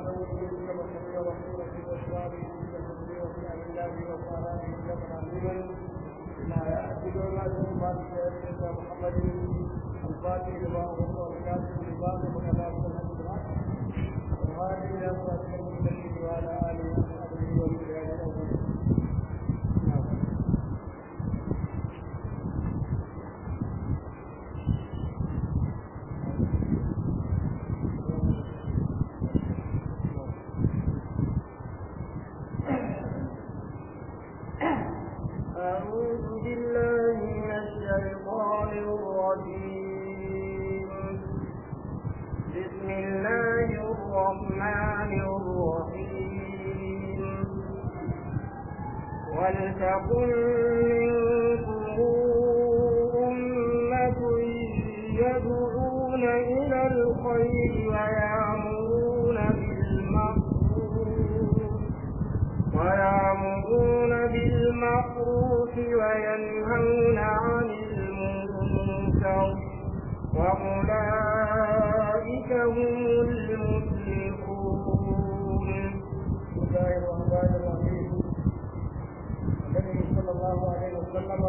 كما سمع رسوله في الاسرار في الحزن وفي امن الله وصلاته جمعا عظيما لا يعدل ما ما سيدنا محمد الفاتح لما هو والكاتب لما وكذلك الحمد وهذه الى صراط المستقيم وعلى اله وصحبه ومن أعوذ بالله من الشيطان الرجيم بسم الله الرحمن الرحيم ولتكن منكم أمة يدعون إلى الخير ويأمرون بالمعروف ويأمرون بالمعروف وينهون عن المنكر وأولئك هم المفلحون بسم الله الرحمن الرحيم النبي صلى الله عليه وسلم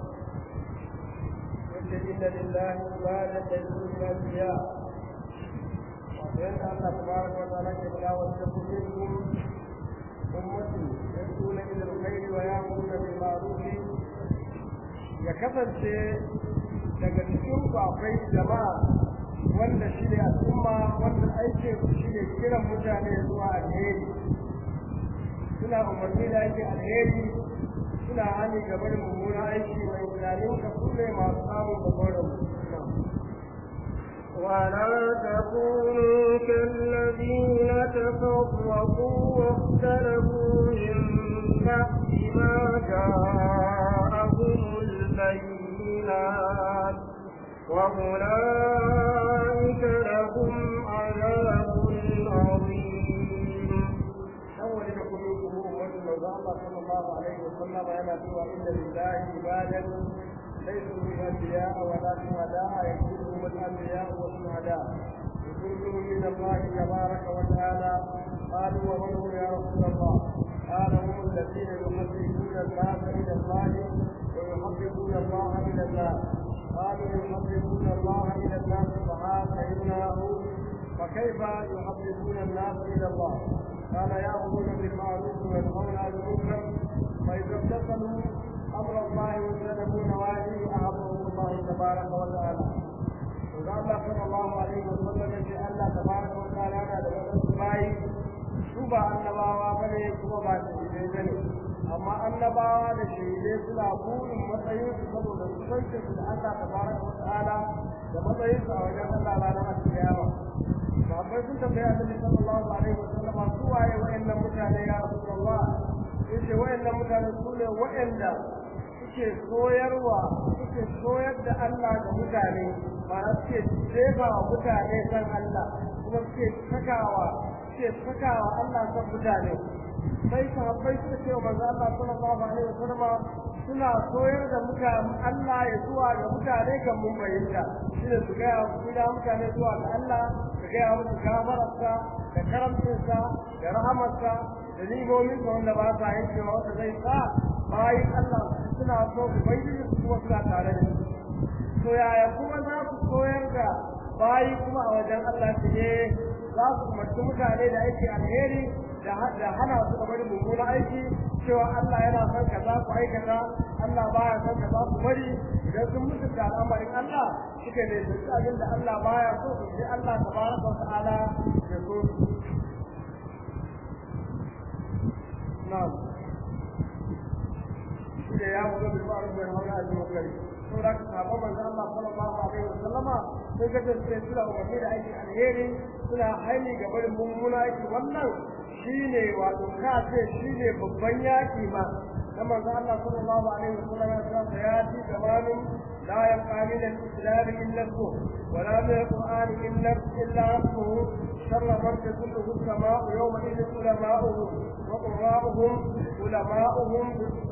يقول ان لله عبادا يدعون الانبياء وبين الله تبارك وتعالى كبلا واتقوا منهم أمتي يدعون إلى الخير ويأمرون بالمعروف ya kasance daga cikin ku akwai jama'a wanda shi ne al'umma wanda aikin su shi ne kiran mutane zuwa alheri suna umarni da ake alheri suna hani gaba da mummunan aiki mai tunanin ka su ne masu samun babban ولا تكونوا كالذين تفرقوا واختلفوا من بعد ما جاءهم البينات وأولئك لهم عذاب عظيم أول قلوبهم أمة الله صلى الله عليه وسلم أنا سوى إن لله عبادا ليسوا بأنبياء ولا شهداء يكونهم الأنبياء والشهداء يكونهم من الله تبارك وتعالى قالوا ومن هم يا رسول الله قال هم الذين يحببون الناس إلى الله ويحببون الله إلى الناس قالوا يحببون الله إلى الناس فهذا فكيف يحببون الناس إلى الله قال يأمرون بالمعروف وينهون عن المنكر فإذا امتثلوا أمر الله واجتنبوا نواهيه أعظمهم الله تبارك وتعالى وقال الله صلى الله عليه وسلم في الله تبارك وتعالى أنا لمن باي شوبا annabawa bane kuma ba shahidai bane amma annabawa da shahidai suna burin matsayin su saboda kusancin su da Allah tabaraka wa ta'ala da matsayin su a wajen Allah ranar alkiyama sahabbai sun tambaya annabi sallallahu alaihi wa sallam su waye wayannan mutane ya rasulullah yace wayannan mutane su ne wayanda suke koyarwa suke koyar da Allah ga mutane ma'ana suke jefa wa mutane san Allah kuma suke sakawa suke sakawa Allah san mutane sai sahabbai suka ce wa manzo Allah sallallahu alaihi wa sallam suna koyar da mutane Allah ya zuwa ga mutane kan mun bayyana shine su ga gida mutane zuwa ga Allah su ga musu gafararsa da karamcinsa da rahamarsa da nimomin sa wanda ba sa yankewa wanda zai sa bayan Allah suna so su bayyana su kuma suna tare da su to yaya kuma za su koyar da bayi kuma a wajen Allah su ne za su umarci mutane da aiki alheri da hana su da bari mummunan aiki cewa Allah yana son kaza ku aikata Allah baya son kaza ku bari idan sun mutu da al'amarin Allah suka ne su abin da Allah baya so su ji Allah tabaraka wa ta'ala ya so su na'am shi da ya wuce bil ma'ruf wa nahy anil munkar saboda ka sahaba manzo Allah sallallahu alaihi wa sallama sai ga da sai suna umarni da aiki alheri suna haini ga barin mummuna aiki wannan shine wato ka ce shine babban yaki ma na manzo Allah sallallahu alaihi wa sallama ya ce ya ci gabanin لا يبقى من الإسلام إلا اسمه ولا من القرآن إلا إلا اسمه شر من تكله السماء يومئذ علماؤهم وقراؤهم علماؤهم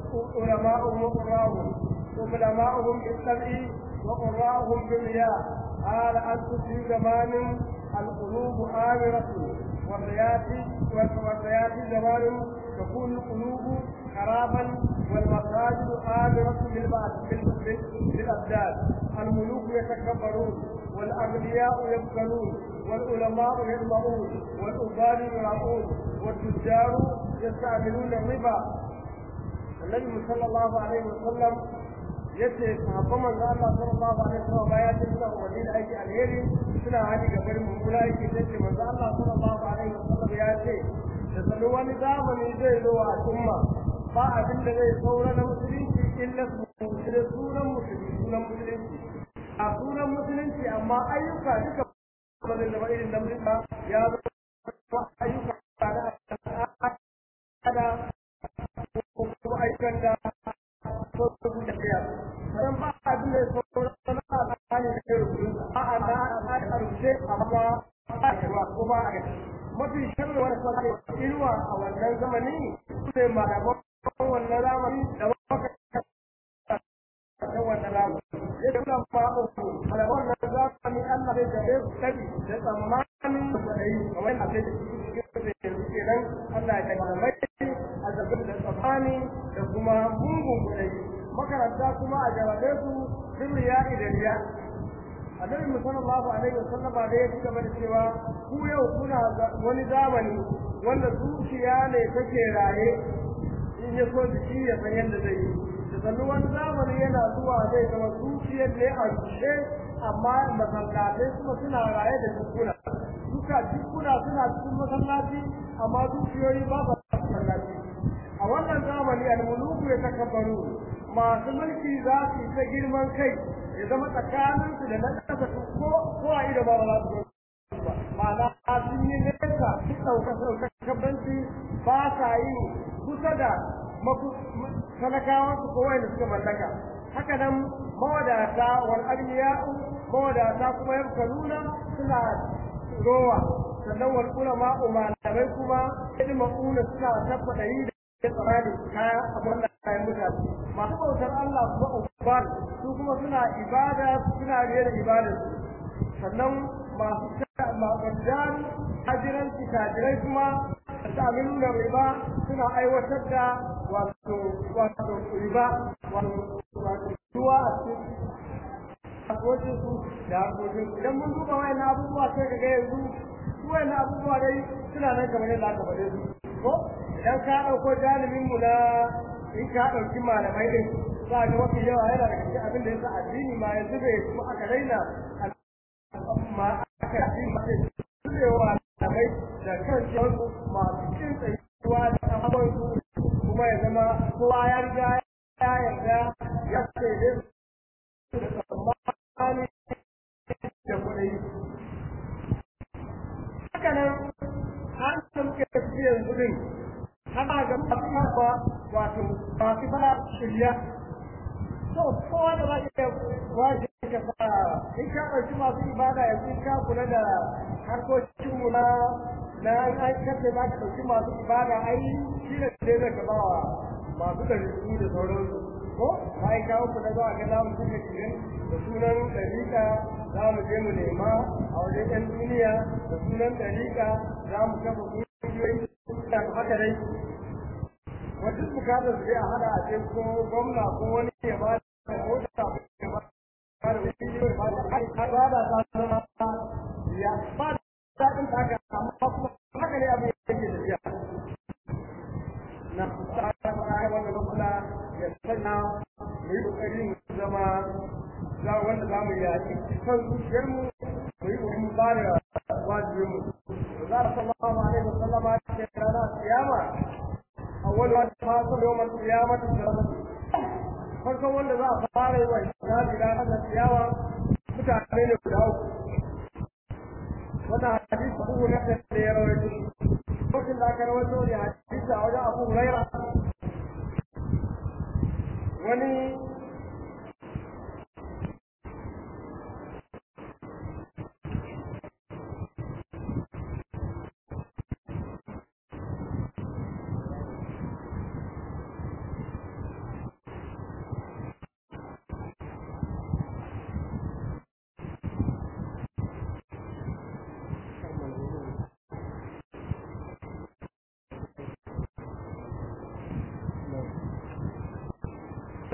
علماؤهم وقراؤهم علماؤهم بالسمع وقراؤهم بالرياء قال أنت في زمان القلوب آمرة وسيأتي وسيأتي زمان تكون القلوب خرابا والمساجد آمرة بالأبدان الملوك يتكبرون والأغنياء يبخلون والعلماء يطمعون والعباد يرعون والتجار يستعملون الربا النبي صلى الله عليه وسلم yace sahabban manzo Allah sallallahu alaihi wasallam bayan da suna umarni da aiki alheri suna hali ga barin mummuna yake yace manzo Allah sallallahu alaihi wasallam ya ce da sanu wani zamani zai zo a al'umma ba abin da zai saura na musulunci illa da sunan musulunci sunan musulunci a sunan musulunci amma ayyuka duka ba zai zama irin da musulunci ya zama ayyuka da ko kuma ayyukan da ko kuma tafiya dan ba abin da sauran na alƙali da kai a a na a rubuce amma ba a ruwa ko ba a gani mafi sharri wani sauke inuwa a wannan zamani sai malaman wannan zamani da maka ta wannan zamani ya ce nan ba uku malaman wannan zamani Allah zai jabe su kabi da tsammanin da yi kamar a kai da shi kenan Allah ya kai malamai a zabin da tsammani da kuma mungun kuɗai makaranta kuma a jarabe su sun riya'i da riya annabi sallallahu alaihi wasallam da ya ci gaba da cewa ku yau kuna wani zamani wanda zuciya ne take raye in ya so jiki ya san yadda zai yi da sannu wani zamani yana zuwa zai zama zuciyar ne a rushe amma masallatai kuma suna raye da jikuna duka jikuna suna cikin masallaci amma zuciyoyi ba ba masallaci a wannan zamani al-muluku ya takabbaru masu mulki za su ta girman kai ya zama tsakaninsu da na ƙasa ko ko a ido ba za su ba ma'ana sun yi nesa su ɗauka sauƙaƙabanci ba sa yi kusa da talakawan su ko wanda suka mallaka haka nan mawadata wal agniya'u mawadata kuma yabkaluna suna rowa sannan wal ulama malamai kuma ilma'una suna tabbata yi da tsamani kaya abin da kayan mutane masu bautar Allah kuma ubar su kuma suna ibada suna riye da ibadar sannan masu mabadan hajiranci tajirai kuma ta aminu da riba suna aiwatar da wato wato riba wato ruwa a cikin harkokin su da harkokin su idan mun duba wayan abubuwa sai ka ga yanzu su wayan abubuwa dai suna nan kamar yadda aka faɗe su ko idan ka ɗauko jalibin mu na in ka ɗauki malamai ɗin za ga mafi yawa yana daga cikin abin da yasa addini ma yanzu bai kuma aka raina ma aka yi ma zubewa malamai da kan su masu cin tsayuwa da abubuwan su kuma ya zama kowa ya riga ya yarda ya ce dai da tsammani da kuɗi haka nan har da muke tafi yanzu din ana ga masu ba wato masu fara shirya to kowa da zai iya waje ka sa in ka ɗauki masu ibada yanzu ka kula da harkokin mu na na an kace za ka ɗauki masu ibada ai shi ne dai zai ka bawa masu da rubu da sauransu ko bayan kawo ku da zuwa ga za mu kuka kirin da sunan ɗariƙa za mu je mu nema a wajen 'yan duniya da sunan ɗariƙa za mu kafa kungiyoyi da haka dai wata bukatar su a hada a ce ko gwamna ko wani ya ba da mota ya ba da wani ya ba da ba da ta zama ya ba da daɗin haka amma kuma haka ne abin yake tafiya na tsara ma'aya wanda gwamna ya sanya mu yi ƙoƙari mu zama za wanda za mu yaƙi kan zuciyarmu mu yi ƙoƙari mu ba da wajibinmu za a sallallahu alaihi wa sallama ce rana kiyama awwal ma tafasu yawm al-qiyamati farkon wanda za a fara yi wa hisabi da ranar kiyama mutane ne guda uku wannan hadisi abu na da ya rawaito lokacin da aka rawaito ne hadisi a wajen abu huraira wani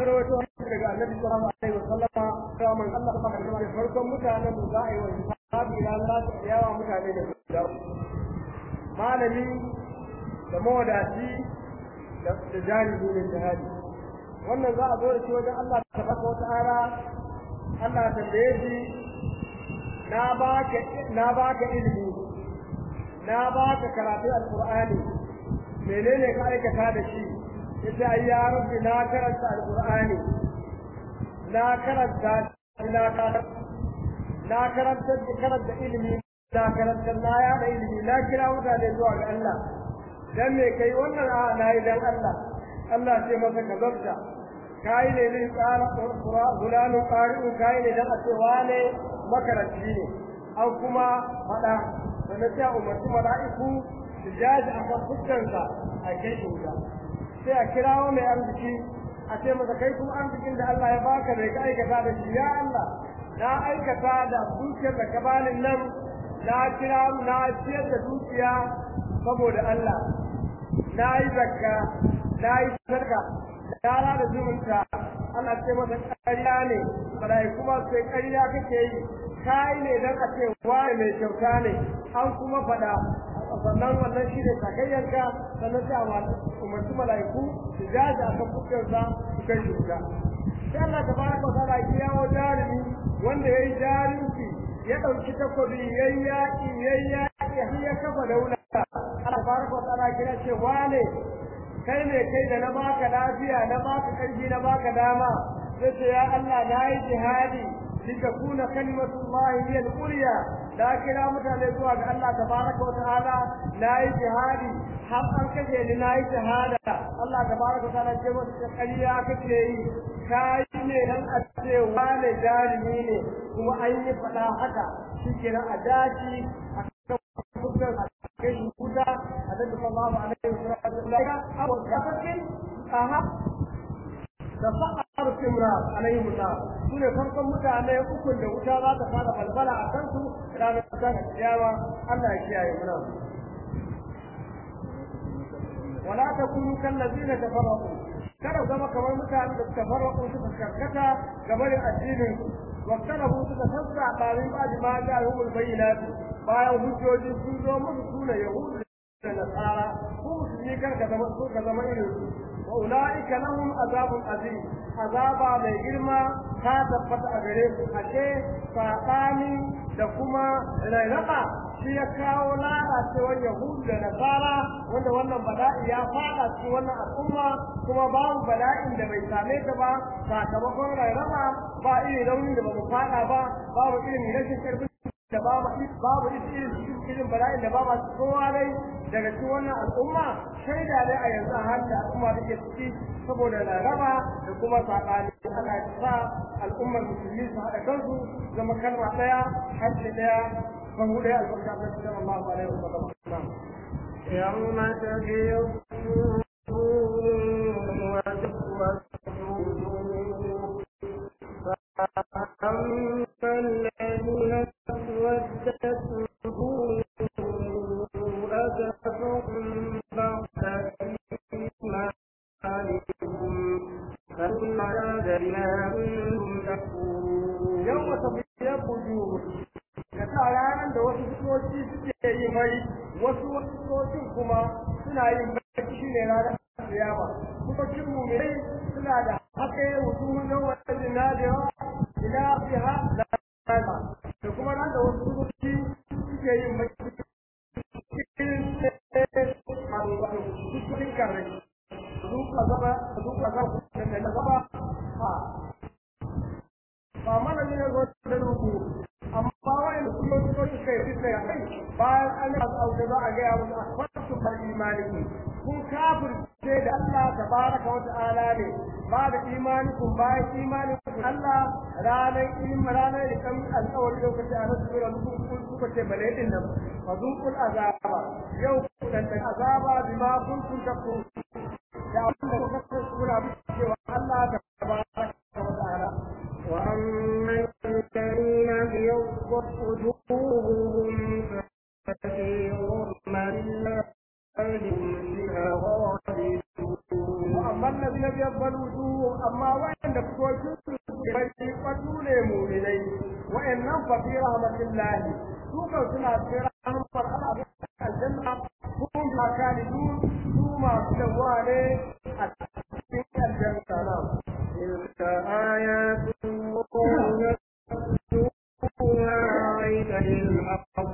rawaito daga annabi sallallahu alaihi wasallama cewa man Allah ta baka da farkon mutanen da za a yi wa hisabi ran za ta yawa mutane da guda malami da mawadaci da jahili ne jihadi wannan za a zo da shi wajen Allah tabaraka wa ta'ala Allah ta tambaye shi na baka na baka ilimi na baka karatu alqur'ani menene ka aikata da shi yace ai ya rabbi na karanta alqur'ani na karanta na karanta na karanta karanta ilimi na karanta na ya da ilimi na kira mutane zuwa ga Allah dan me kai wannan a na yi dan Allah Allah sai masa kazabta kai ne ne tsara qur'an gulanu qari'u kai ne dan a ce wane makaranci ne an kuma fada da ta umarci mala'iku su jaji a kan fuskansa a kai shi wuta sai a kirawo mai arziki a ce masa kai kuma arzikin da Allah ya baka bai ka aikata da shi ya Allah na aikata da dukiyar da ka bani nan na kira na ciyar da dukiya saboda Allah na yi zakka na yi sadaka na rada zumunta ana ce masa ƙarya ne malai kuma sai ƙarya kake yi kai ne dan a ce wani mai kyauta ne an kuma faɗa sannan wannan shi ne sakayyanka sannan sai a umarci mala'iku su jaji a kan fuskarsa su kai shi wuta sai Allah ta baraka wa ta'ala ya yawo jarumi wanda ya yi jarumci ya ɗauki takobi ya yi yaƙi ya yi yaƙi har ya kafa daula Allah baraka wa ta'ala kira ce wane kai ne kai da na baka lafiya na baka ƙarfi na baka dama sai ce ya Allah na yi jihadi litakuna kalimatullahi hiya al-ulya da kira mutane zuwa ga Allah tabaraka wa ta'ala na yi jihadi har an kaje ni na yi shahada Allah tabaraka wa ta'ala ce masa ƙarya kake yi kai ne dan a ce wane jarumi ne kuma an yi faɗa haka shi kenan a daji a kan fuskar a kai shi kuda a da sallallahu alaihi wa sallam abu kafakin aha da fa'ar kimra alaihi musa su ne farkon mutane uku da wuta za ta fara balbala a kansu ranar ta kiyama Allah ya kiyaye muna wala takunu kallazina tafarraqu kada zama kamar mutanen da suka farraqu suka karkata gaban addinin واختلفوا تتفسع بعدين بعد ما جاءهم البينات bayan hujjoji sun zo musu suna yahudu da nasara ko musulmi kar ka zama so ka zama irin su wa ulaika lahum azabun azim azaba mai girma ta tabbata a gare su ashe sabani da kuma rairaba shi ya kawo lalacewar yahudu da nasara wanda wannan bala'i ya fada cikin wannan al'umma kuma babu bala'in da bai same ta ba sakamakon rairaba ba irin raunin da ba mu fada ba babu irin rashin karfin da babu babu irin irin bala'in da babu kowa dai daga cikin wannan al'umma shaida ne a yanzu har da al'umma take ciki saboda laraba da kuma saɓani ana sa al'ummar musulmi su haɗa kansu zama kalma ɗaya harshe ɗaya bahu ɗaya albarka ta cikin Allah alaihi wa sallam يوم تبيض فأما الذين اسودت وجوههم أكفرتم بعد إيمانكم فإن عذابنا كنتم تكفرون يوم تبيض وجوه kasa ranar da wasu soci suke yi mai wasu wasu socin kuma suna yin baki shi ne ranar kiyama socin mu'minai suna da haka wujuhun yawon zinadiya ila fiha la da kuma nan da wasu soci suke yin baki cikin kare duka gaba duka gaba da gaba ha ba mana ne ga da rubu amma wa'in kuma su su kai su kai kai bayan an yi abu za a gaya musu akwatin bar imaninku kun kafirce da Allah tabaraka wa ta'ala ne ba da imanikun bayan imanikun Allah ranar ilmi ranar da kan alƙawari lokaci a nasu sura kun kuka ce bale din nan fa zuqul azaba yau ku dan azaba bima kuntum takfurun da abin da kuka ce kuna cewa Allah tabaraka wa ta'ala وأما الذين ابيضت وجوههم ففي رحمة الله هم فيها خالدون وأما الذين ابيض وجوههم أما وين nan fa fi rahmatillahi su kan suna cikin rahmar Allah aljanna kun ma kalidun su masu dawa ne a cikin aljanna na تلك آيات الله نتلوها عليك بالحق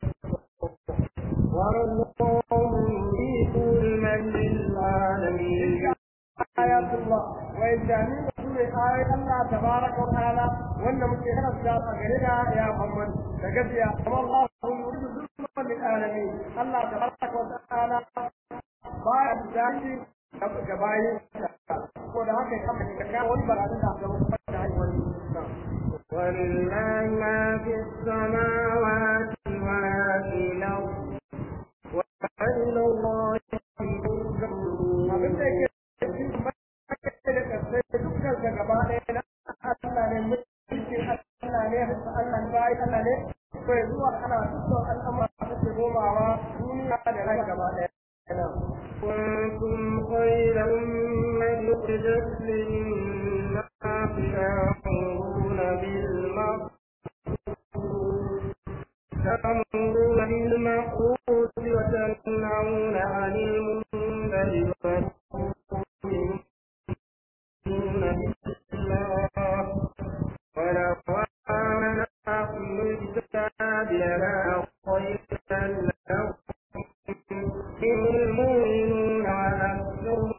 والله يريد المن للعالمين آيات الله وإن جميع رسول آية الله تبارك وتعالى وأن مكينا الشاطئ غيرها يا محمد فقد يا الله يريد ظلما للعالمين الله تبارك وتعالى بعد ذلك gabayin ko da haka ya kama ka kawo wani barazan da aka mutu da haihuwar ولله ما في السماوات وما في الأرض وإلى الله abin da yake da kasai dukkan ka gaba ɗaya na Allah ne mulkin Allah ne Allah ne bai Allah ne bai zuwa ana dukkan al'amura da ke gomawa duniya da rai gaba ɗaya كنتم خير أمة أخرجت للناس تأمرون بالمعروف تأمرون بالمعروف وتنهون عن المنكر وتؤمنون بالله ولو آمن أهل الكتاب لنا خيرا لهم منهم المؤمنون وأكثرهم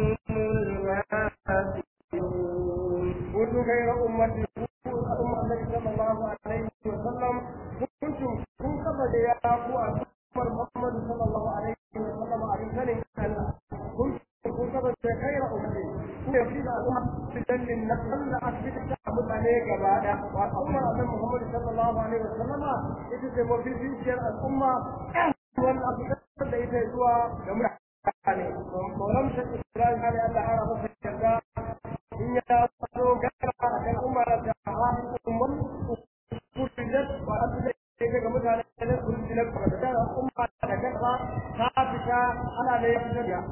الفاسقون كنتم خير أمة الأمة النبي صلى الله عليه وسلم كنتم كن قبل يا أبو أكبر محمد صلى الله عليه وسلم عليه سنة كنتم كن قبل خير أمة كن يفيد الأمة في جنة النقل أثبت تعبد عليك بعد وأمر أن محمد صلى الله عليه وسلم إذا وفي في الأمة والأفضل da ita zuwa ga mutane. Maulam Shekku Ibrahim Ali Allah ya masa yarda in ya so gara a kan umar da umar kurdidat wa asu da ke ga mutane da kurdidat ba da da umma da kafa ta fita ana da ya fitar ya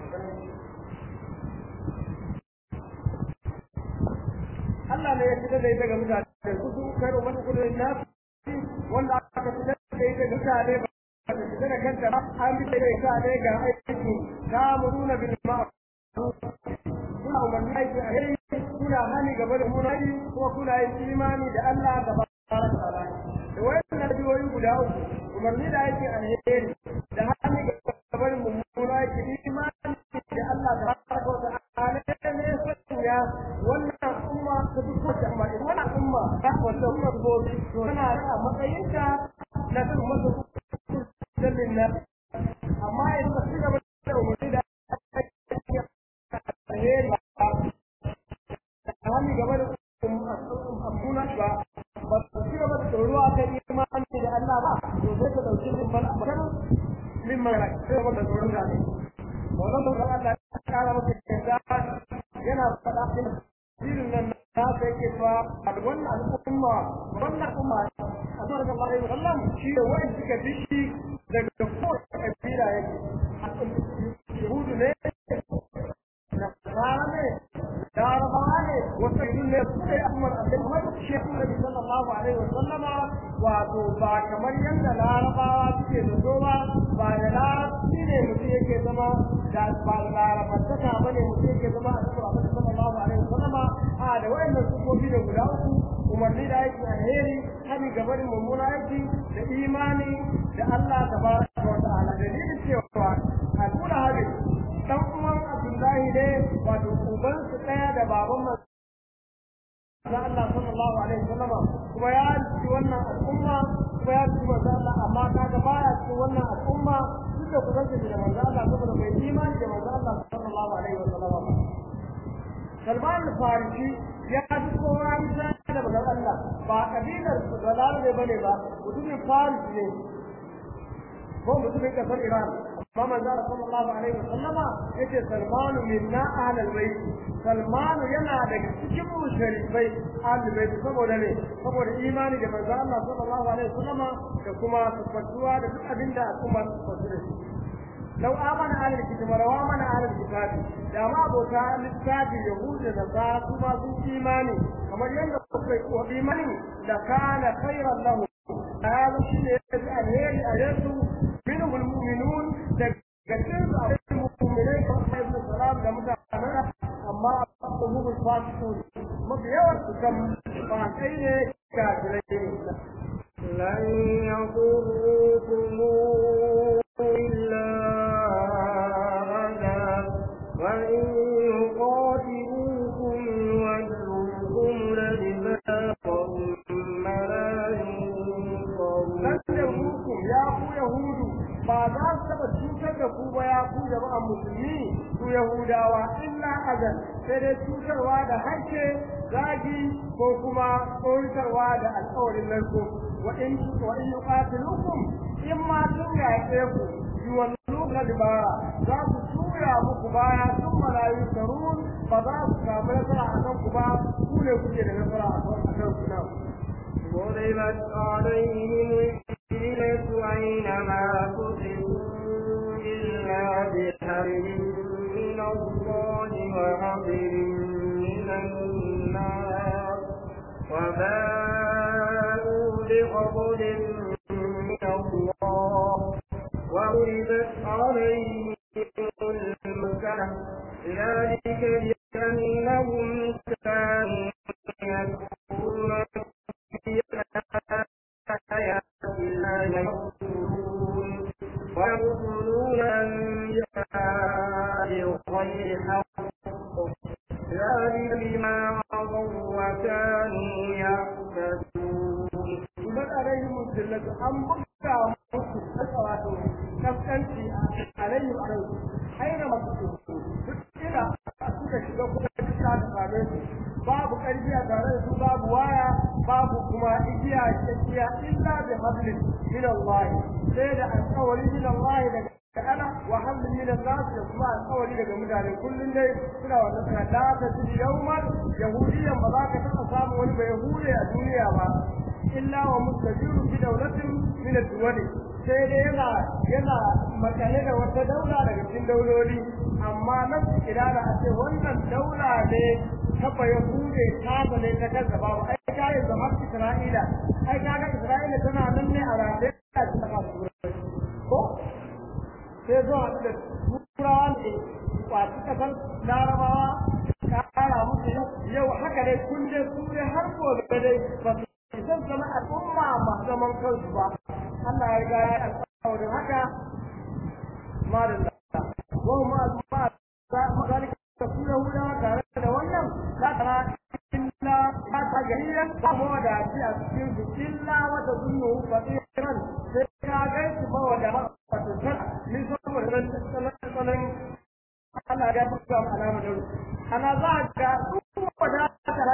Allah ne ya fitar da ita ga mutane su su kai umar kurdidat na wanda aka fitar da ita ga mutane ba da fitar da kanta ba an fitar da ita ne ga aiki ta muruna bil ma'ruf kuna umarni aiki a yayi kuna hani gaba da munadi kuma kuna yin imani da Allah da baraka ta'ala da wannan biyoyi guda uku umarni da aiki a yayi da hani gaba da mummuna aiki imani da Allah da baraka ta'ala ne sanya wannan umma ta duk wata amma in wannan umma ta wata umma gobe to tana da matsayinta na kan masa dallin na amma in ta ci gaba da umarni da alheri hali gaba da abuna ba ba su ci gaba da tsoro a kan imani da Allah ba to sai ka dauki min bal abar min mara sai ka da tsoron da ne wannan da Allah ya kara maka kaza yana fada din dirin nan na sai ke fa wannan al'umma wannan umma azar da Allah ya sallam shi da wani suka dishi daga kowace kabila yake yahudu ne nasara ne larabawa ne wasu irin ne su ne amur abin wani shekun nabi sallallahu alaihi wasallama wato ba kamar yadda larabawa suke da zo ba ba da larabci ne mutum yake zama da ba da larabantaka ba ne mutum yake zama a cikin abin sallallahu alaihi wasallama a da wayannan sufofi da guda uku umarni da aiki alheri hani gabarin mummuna aiki da imani da Allah tabaraka wa ta'ala dalilin cewa al'ula hadin dan uwan Abdullahi ne wato uban su daya da baban manzo Allah sallallahu alaihi wasallam kuma ya ci wannan al'umma kuma ya ci manzo Allah amma kaga baya ci wannan al'umma duk da kusanci da manzo Allah saboda bai imani da manzo Allah sallallahu alaihi wasallam Salman al-Farisi ya ji kowa isa da manzo Allah ba kabilar su da larabe bane ba mutumin Faris ne ko mutumin kasar Iran amma manzo Allah sallallahu alaihi wasallama yace Salmanu minna ahlul bait Salmanu yana daga cikin mushrifai ahlul bait saboda ne saboda imani da manzo Allah sallallahu alaihi wasallama da kuma tabbatuwa da duk abinda al'umma su fasu da shi lau amana ahlul kitab wa amana ahlul kitab da ma abota littafi yahuda da za su ma su imani kamar yadda kuka yi imani da kana khairan lahu hada shi ne alheri a yasu minhum almu'minun da gaskiya su a mu'minai kamar ibn salam da mutanen amma abubuwan fasiqun mafi yawan su kan fasai ne kafirai ne لن يضروكم إلا أذى وإن يقاتلوكم يولوكم الأدبار ثم لا lan ينصرون yahudu ya ku yahudu ba za su taba cutar da ku ba ya ku jama'an musulmi su yahudawa illa azan sai dai cutarwa da harshe zagi ko kuma tsoratarwa da alƙawarin narko wa in wa in yuqatilukum in ma sun yaƙe ku yuwalluka dibara za su tura muku baya sun malayu sarun ba za su samu nasara a kan ku ba ku ne kuke da nasara a kan ku nan ضربت عليهم الذلة أينما تطعوا إلا بحبل من الله وحبل من النار وباءوا بغضب من الله وضربت عليهم المسكنة ذلك بأنهم كانوا يكفرون آيات الله يقولون ويقولون أنبياء بغير حق ذلك بما عصوا وكانوا يعتدون Iman alaihi musallatu an buga musu wato kaskanci alaihi alaihi aina masu duk ina suka shiga kuma kisa da same su babu karfi a tare da su babu waya babu kuma igiya igiya illa bi hablin min Allah sai da alƙawari min Allah daga ana wa hablin min Allah da kuma alƙawari daga mutane kullun dai suna wannan suna da ta ji yawman yahudiyan ba za ka taɓa samu wani bai yahude a duniya ba illa wa mustajiru fi dawlatin min ad-duwali sai dai yana yana makale da wata daula daga cikin dauloli amma nan kirara a ce wannan daula ne ta baya hude ta ne ta kansa babu ai ka yi zaman Isra'ila ai ka ga Isra'ila tana nan ne a rafe a cikin kasuwa ko sai zo a da turawa ne kwaci kasar larabawa ka kara musu yau haka dai kun je su dai har gobe dai ba su zan zama al'umma masu zaman kansu ba Allah ya riga ya alƙawarin haka ma da lalla wa ma ma za mu zalika ta kula huda tare da wannan la tara illa ta ta gariya ba mu da shi a cikin su illa wa ta zunnu fatiran sai ka ga su ba wada ba ta tsara ni saboda ran tsanan Allah ya buga mu alama da ana za ga su wada ta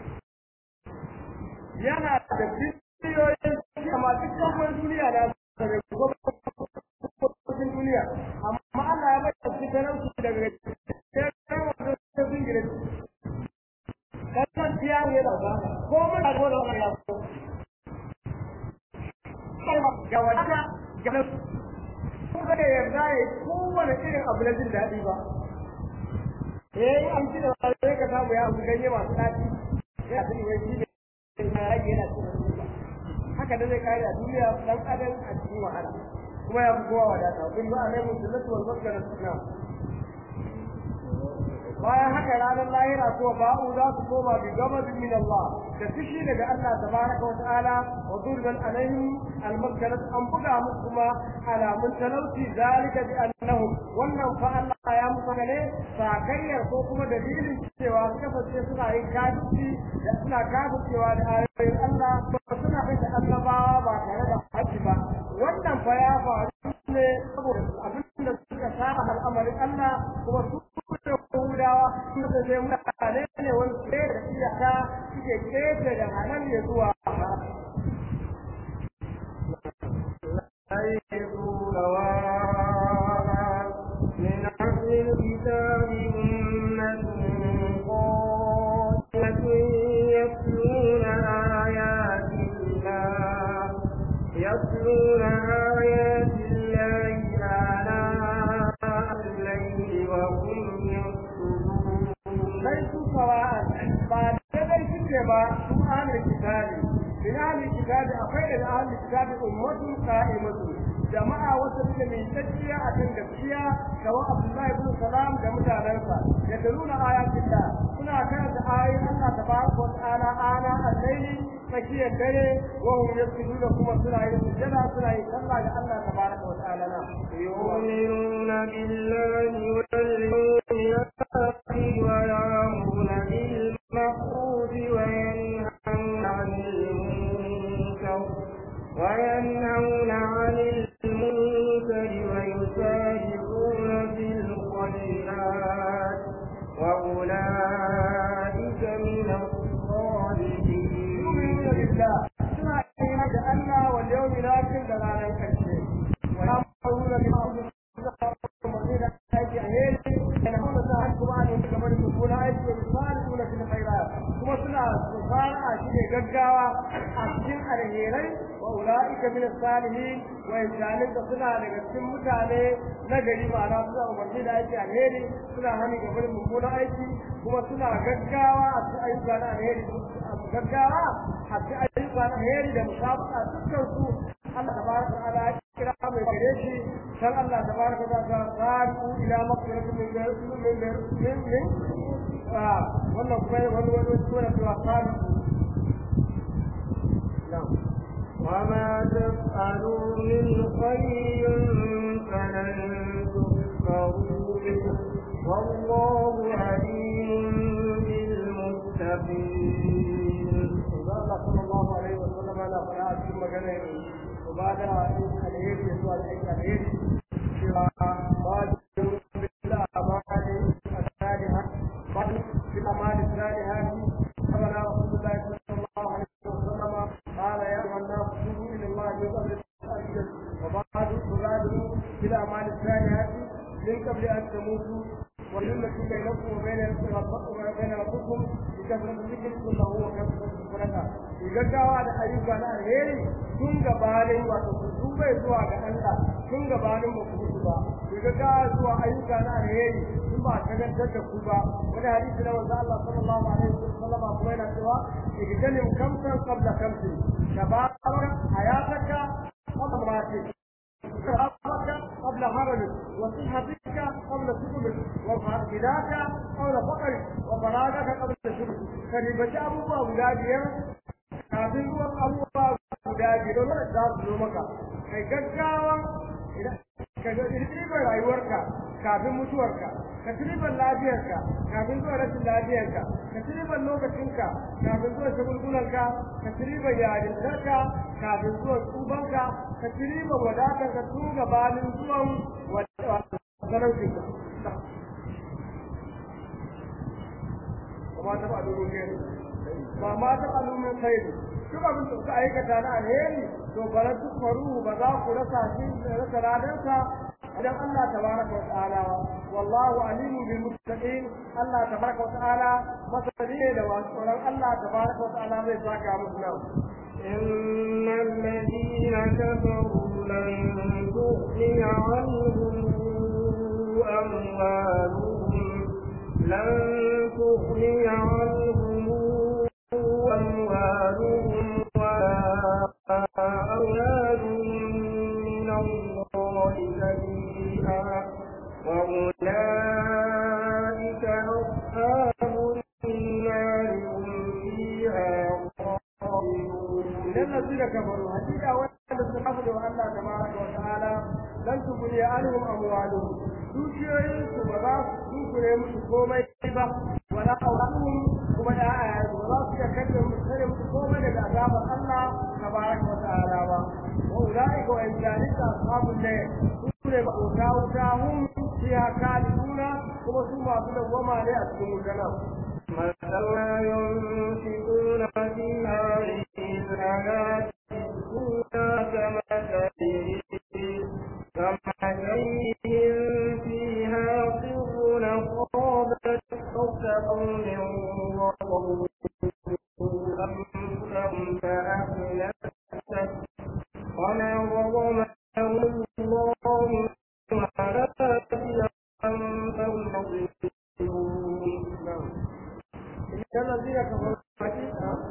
yana da biliyoyin amma duk kamar duniya da daga gwamnatin duniya amma Allah ya bai su talauci daga sai wanda ta zingire kasar biya ne da ba ko mun da wannan wannan ya ko ga wata ga ko ga da yarda ya kowane irin abu na jin daɗi ba eh an ci da sai ka samu ya abu ganye masu daɗi ya sani wai shi ne na rage yana cikin haka da zai kare a duniya dan adam a cikin wahala kuma ya fi kowa wadata kun ba a nai musulunci wal maskara suna bayan haka ranar lahira ko ba'u za su koma bi gabadin min Allah da fushi daga Allah tabaraka wa ta'ala wa durban alaihim al-maskarat an buga musu kuma alamun talauci zalika bi annahum wannan fa Allah ya musu ne sakayyar ko kuma dalilin cewa su kasance suna yin kafirci da suna kafircewa da ayoyin Allah ba suna kai da annabawa ba tare da haƙƙi ba wannan fa ya faru ne saboda abin da suka saba al'amarin Allah kuma su da Yahudawa sun da zai mutane ne wani ke da iyaka suke kefe da halal ya zuwa من أهل الكتاب أمة قائمة يتلون آيات الله يتلون آيات الله آناء ba su ahlul kitabi min ahlul kitabi akwai daga ahlul kitabi ummatun qa'imatun jama'a wata suke mai tsakiya a kan gaskiya kamar Abdullahi ibn Salam da mutanensa ya nuna ayatillah suna karanta ayoyin Allah tabaraka wa ta'ala ana al-layli tsakiyar dare wa hum yasjuduna kuma suna yin sujada suna yin sallah ga Allah tabaraka wa ta'ala na يؤمنون بالله واليوم الآخر ويأمرون بالمعروف وينهون عن المنكر وينهون عن المنكر ويسارعون في الخيرات وأولئك من الصالحين يؤمنون بالله suna yin da Allah wal yawmil akhir da ranar karshe wa ya'muruna bil ma'ruf aiki a heli yana hana sa har kuma ne kamar su kuna aiki da misali suna fil khairat kuma suna fara a shi ne gaggawa a cikin alherai wa ulaika min salihin wa injalin da suna daga cikin mutane na gari ma'ana suna umarni da aiki alheri suna hani ga barin mummunan aiki kuma suna gaggawa a cikin ayyuka na alheri gaggawa a cikin ayyuka na alheri da musabaka dukkan su Allah tabaraka wa ta'ala ya kira mai gare shi san Allah tabaraka wa ta'ala sa'u ila maqsiratin min min min min ah wannan kuma wani wani sura ta sa'u na'am وما تفعلوا من خير فلن تكفروه والله عليم بالمتقين Allah sallallahu alaihi wa sallam ana fara a cikin magana ibada alheri da zuwa aiki alheri cewa ba bil amali asaliha ba bil amali asaliha kama na Rasulullah sallallahu alaihi wa sallam qala ya ayyuhan nas tubu ila Allah min qabli al-ajal wa ba'du tubadu bil amali asaliha min qabli an tamutu والذي بينكم وبين وبين ربكم بكثرة ذكركم له وكثرة الصدقة gaggawa da ayyuka na alheri tun gabanin wato su bai zuwa ga Allah tun gabanin ba ku mutu ba ku gaggawa zuwa ayyuka na alheri tun ba ta gantar da ku ba wani hadisi na wanda Allah sallallahu alaihi wasallam kuma yana cewa igdalim kamsan qabla kamsin shababaka hayataka qabla mautik صحتك قبل هرمك وصحتك قبل سقمك وغناك قبل فقرك وفراغك قبل شغلك كريبة أبوها ولاديا kafin ruwan abubuwa guda biyu don za su zo maka kai gaggawa ka ribar rayuwarka kafin mutuwarka ka ci ribar lafiyarka kafin zuwa rashin lafiyarka ka ci ribar lokacinka kafin zuwa shagulgulanka ka ci ribar yarintarka kafin zuwa tsubanka ka ci ribar wadatarka tun gabanin zuwan talaucinka kuma ta ba domin kai ba ma ta alumin kai duk abin da suka aikata na alheri to bara duk faru ba za ku rasa shi rasa radansa idan Allah tabaraka wa ta'ala wallahu alimun bil muttaqin Allah tabaraka wa ta'ala masani da wasu Allah tabaraka wa ta'ala zai saka musu nan إن الذين كفروا لن تغني عنهم أموالهم لن تغني عنهم أموالهم ولا أولادهم من الله شيئا وأولئك أصحاب النار هم فيها خالدون idan الذين كفروا حقيقة وأن استحفظوا الله تبارك وتعالى لن تغني عنهم أموالهم dukiyoyinsu ba za su dukure musu komai ba wala auladuhum kuma ya'ya ba za su iya kace musu kare musu komai daga azabar Allah tabaraka wa ta'ala ba wa ulaika wa injalika ashabul layl sune ba wuta wuta hum fiha kaliduna kuma su masu dawwama ne a cikin wutar مثل ما ينفقون في هذه الحياة الدنيا كمثل كمثل فيها قر أصابت حرث قوم وقروا أنفسهم فأهلكت وما ظلمهم الله ولكن أنفسهم يظلمون إن الذين كفروا حقيقة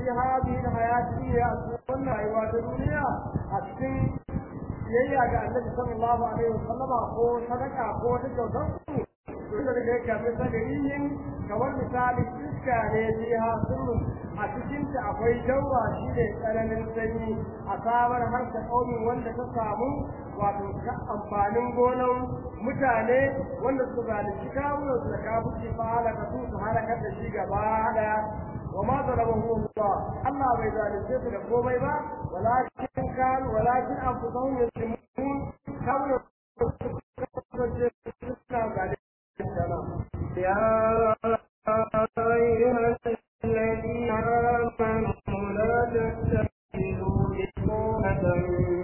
في هذه الحياة الدنيا قلنا أيوة الدنيا أتكن biyayya ga annabi sallallahu alaihi wasallama ko sadaka ko wata kyautar su da daga kamar sadariyin kamar misali iska ne biha sirrin a cikin ta akwai jawa shi ne tsananin sanyi a samar har ta kaumin wanda ta samu wato amfanin gonan mutane wanda su zalunci kawunan su da kabuci fa halaka su su halakar da shi gaba daya وما ظلمه الله الله بيزال الزيت لقومي با ولكن كان ولكن أنفسهم يظلمون كانوا يا أيها الذين آمنوا لا تتخذوا بطونة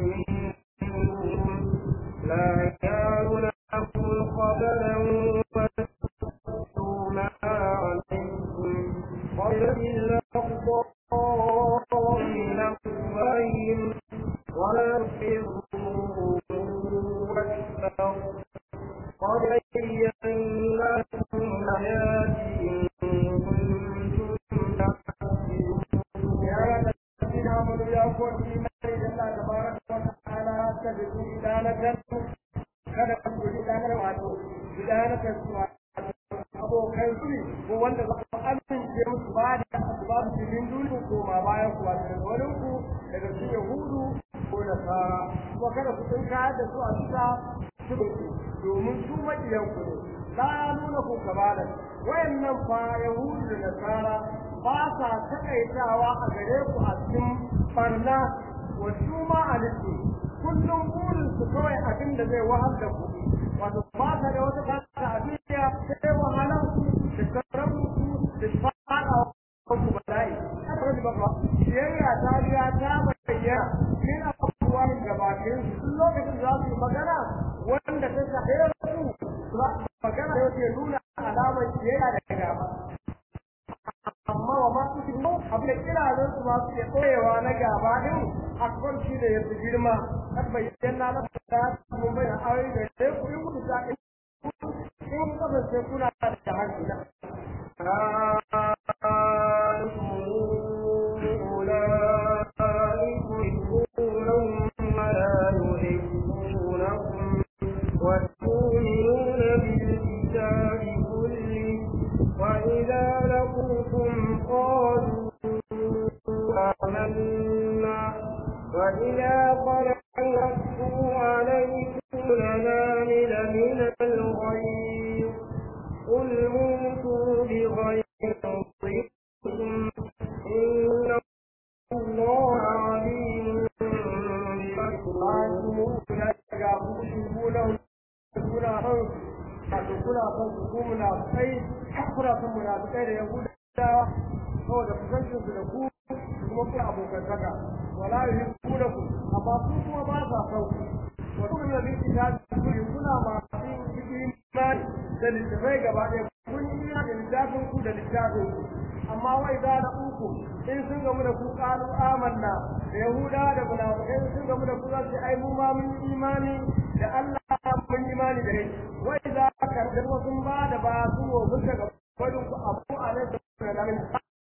منهم لا يعلمكم خبلا وتكتموا ما عليكم ويذل الأخطاء من أفواههم ولا تسروا أكثر قد بينا لكم آياتي إن كنتم تعقلون يا الذين آمنوا يا قوم إيمان الله تبارك وتعالى تجدوا إدانة kada ku ji danar wato idanaka abokan su ko wanda za ku amince musu ba da ba su cikin duniya ko ma bayan ku wato daga wurin ku daga su yahudu ko nasara kuma kada ku tsinka da su a bisa shibirku domin su maƙiyan ku ne la nuna ku kabala wayannan fa yahudu da nasara ba sa takaitawa a gare ku a cikin barna wa su ma alisu kullum burin su kawai abin da zai wahal da ku wato ba ta da wata fata a duniya sai wahalar ku da sarrafa ku da fara ku bala'i haka ne ba ba biyayya ta riya ta bayyana min abubuwan gabatin su lokacin za su yi magana wanda ta shahe su magana da yake nuna alamar biyayya da gaba amma wa masu girma abu da kiranin su masu ke koyewa na gaba din akwai shi da yanzu girma kan bayyana na da mun bayyana ayoyi da sai ku yi mutu ta in kasance kuna da hankali وتؤمنون بالكتاب كله وإذا لقوكم قالوا آمنا وإذا قرأوا عليكم الأنامل من الغيظ قل موتوا بغيظكم إن الله عليم kuna son su ko munafikai kuna son munafikai da yahudawa saboda kusancin su da ku kuma ku abokantaka wala yuhibbu ku amma su kuma ba sa son ku wa kullu bi kitabi kulli kuna ma cikin imani da littafai gaba ɗaya kun yi da littafin ku da littafin ku amma wai za da uku in sun gamu da ku qalu amanna da yahuda da munafikai sun gamu da ku za su ai mu ma mun imani da Allah mun imani da kai wai za ka da sun ba da ba su wa mun daga barin ku abu alaihi da lamin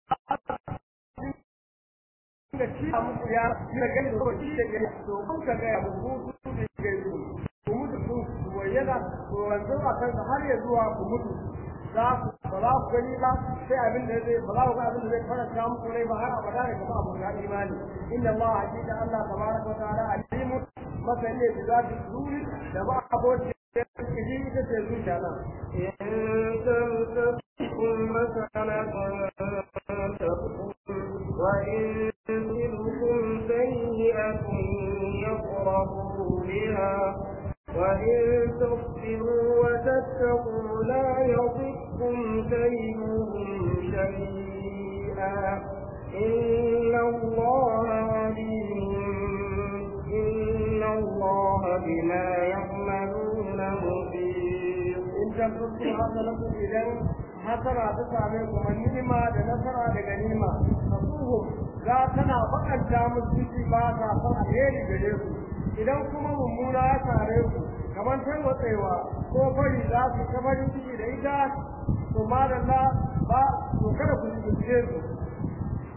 da shi a muku ya da gani da shi da gani to kun ka ga abu ku su da gani ku mutu ku wayyana ku wanzu a kan har ya zuwa ku mutu za ku ba za ku gani ba sai abin da zai ba za ku ga abin da zai faranta muku rai ba har abada da kuma abu ga imani inna Allah hakika Allah tabaraka wa ta'ala alimu masani da zati zuri da ba aboki da kiji ita ce zuciya nan إن تمسككم حسنة تسؤهم وإن تصبكم سيئة يفرحوا بها وإن تصبروا وتتقوا لا يضركم كيدهم شيئا إن الله عليم إن الله بما يعملون محيط in tabbatu hasanatu idan hasara ta same ku manima da nasara da ganima fasuhu za tana bakanta musu ciki ba ta san alheri gare ku idan kuma mummuna ya sare ku kamar tarwatsewa ko fari za su ta farin ciki da ita to madalla ba to kada ku zuce su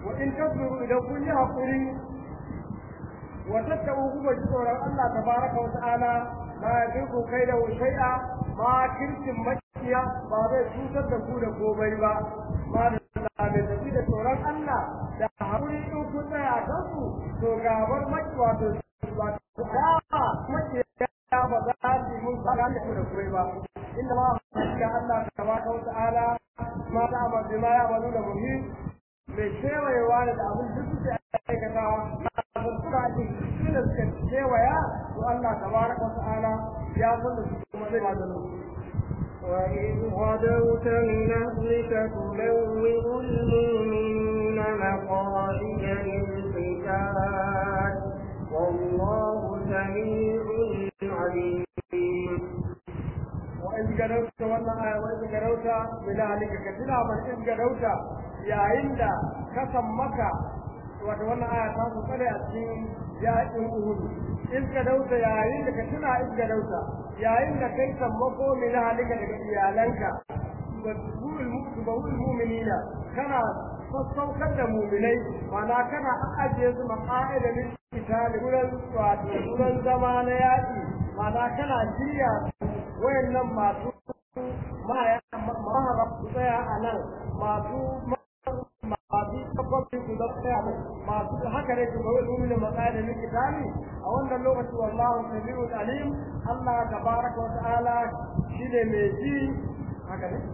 wa in tasbiru idan kun yi hakuri wa tattabu kuma ji tsoron Allah tabaraka wa ta'ala ma yadirku kai da shay'a ma kirkin makiya ba zai cutar da ku da komai ba ma da mai tafi da tsoron Allah da hakuri in kun tsaya a kansu to gabar maki wato wato da makiya ba za su yi mun fara da ku da komai ba inda ma ga Allah tabaraka wa ta'ala ma ta amma bima ya bazu da muhim mai kewayewa da abin duk suke aikatawa kafin suka ake shi da suka kewaya to Allah tabaraka wa ta'ala ya san da su kuma zai maganin su وإذ غدوت من أهلك تبوئ المؤمنين مقاعد للقتال والله سميع عليم وإذ قدوت والله وإذ قدوت من أهلك كتنا من إذ قدوت يا عند كسم مكة wata wannan aya ta su tsare a cikin yaƙin Uhud in ka dauta yayin da ka tuna in ka dauta yayin da kai sammako min halika daga iyalanka tubawul mu'minina kana sassaukar da mu'minai mana kana ajiye su maqa'ida lil qitali gurin wato gurin zama na yaƙi mana kana shirya wayannan masu mahara su tsaya a nan masu masu tabbacin su da tsaya masu haka ne su bawai mumin matsaya da kitani a wannan lokaci wallahu sami'un alim Allah tabaraka wa ta'ala shine mai ji haka ne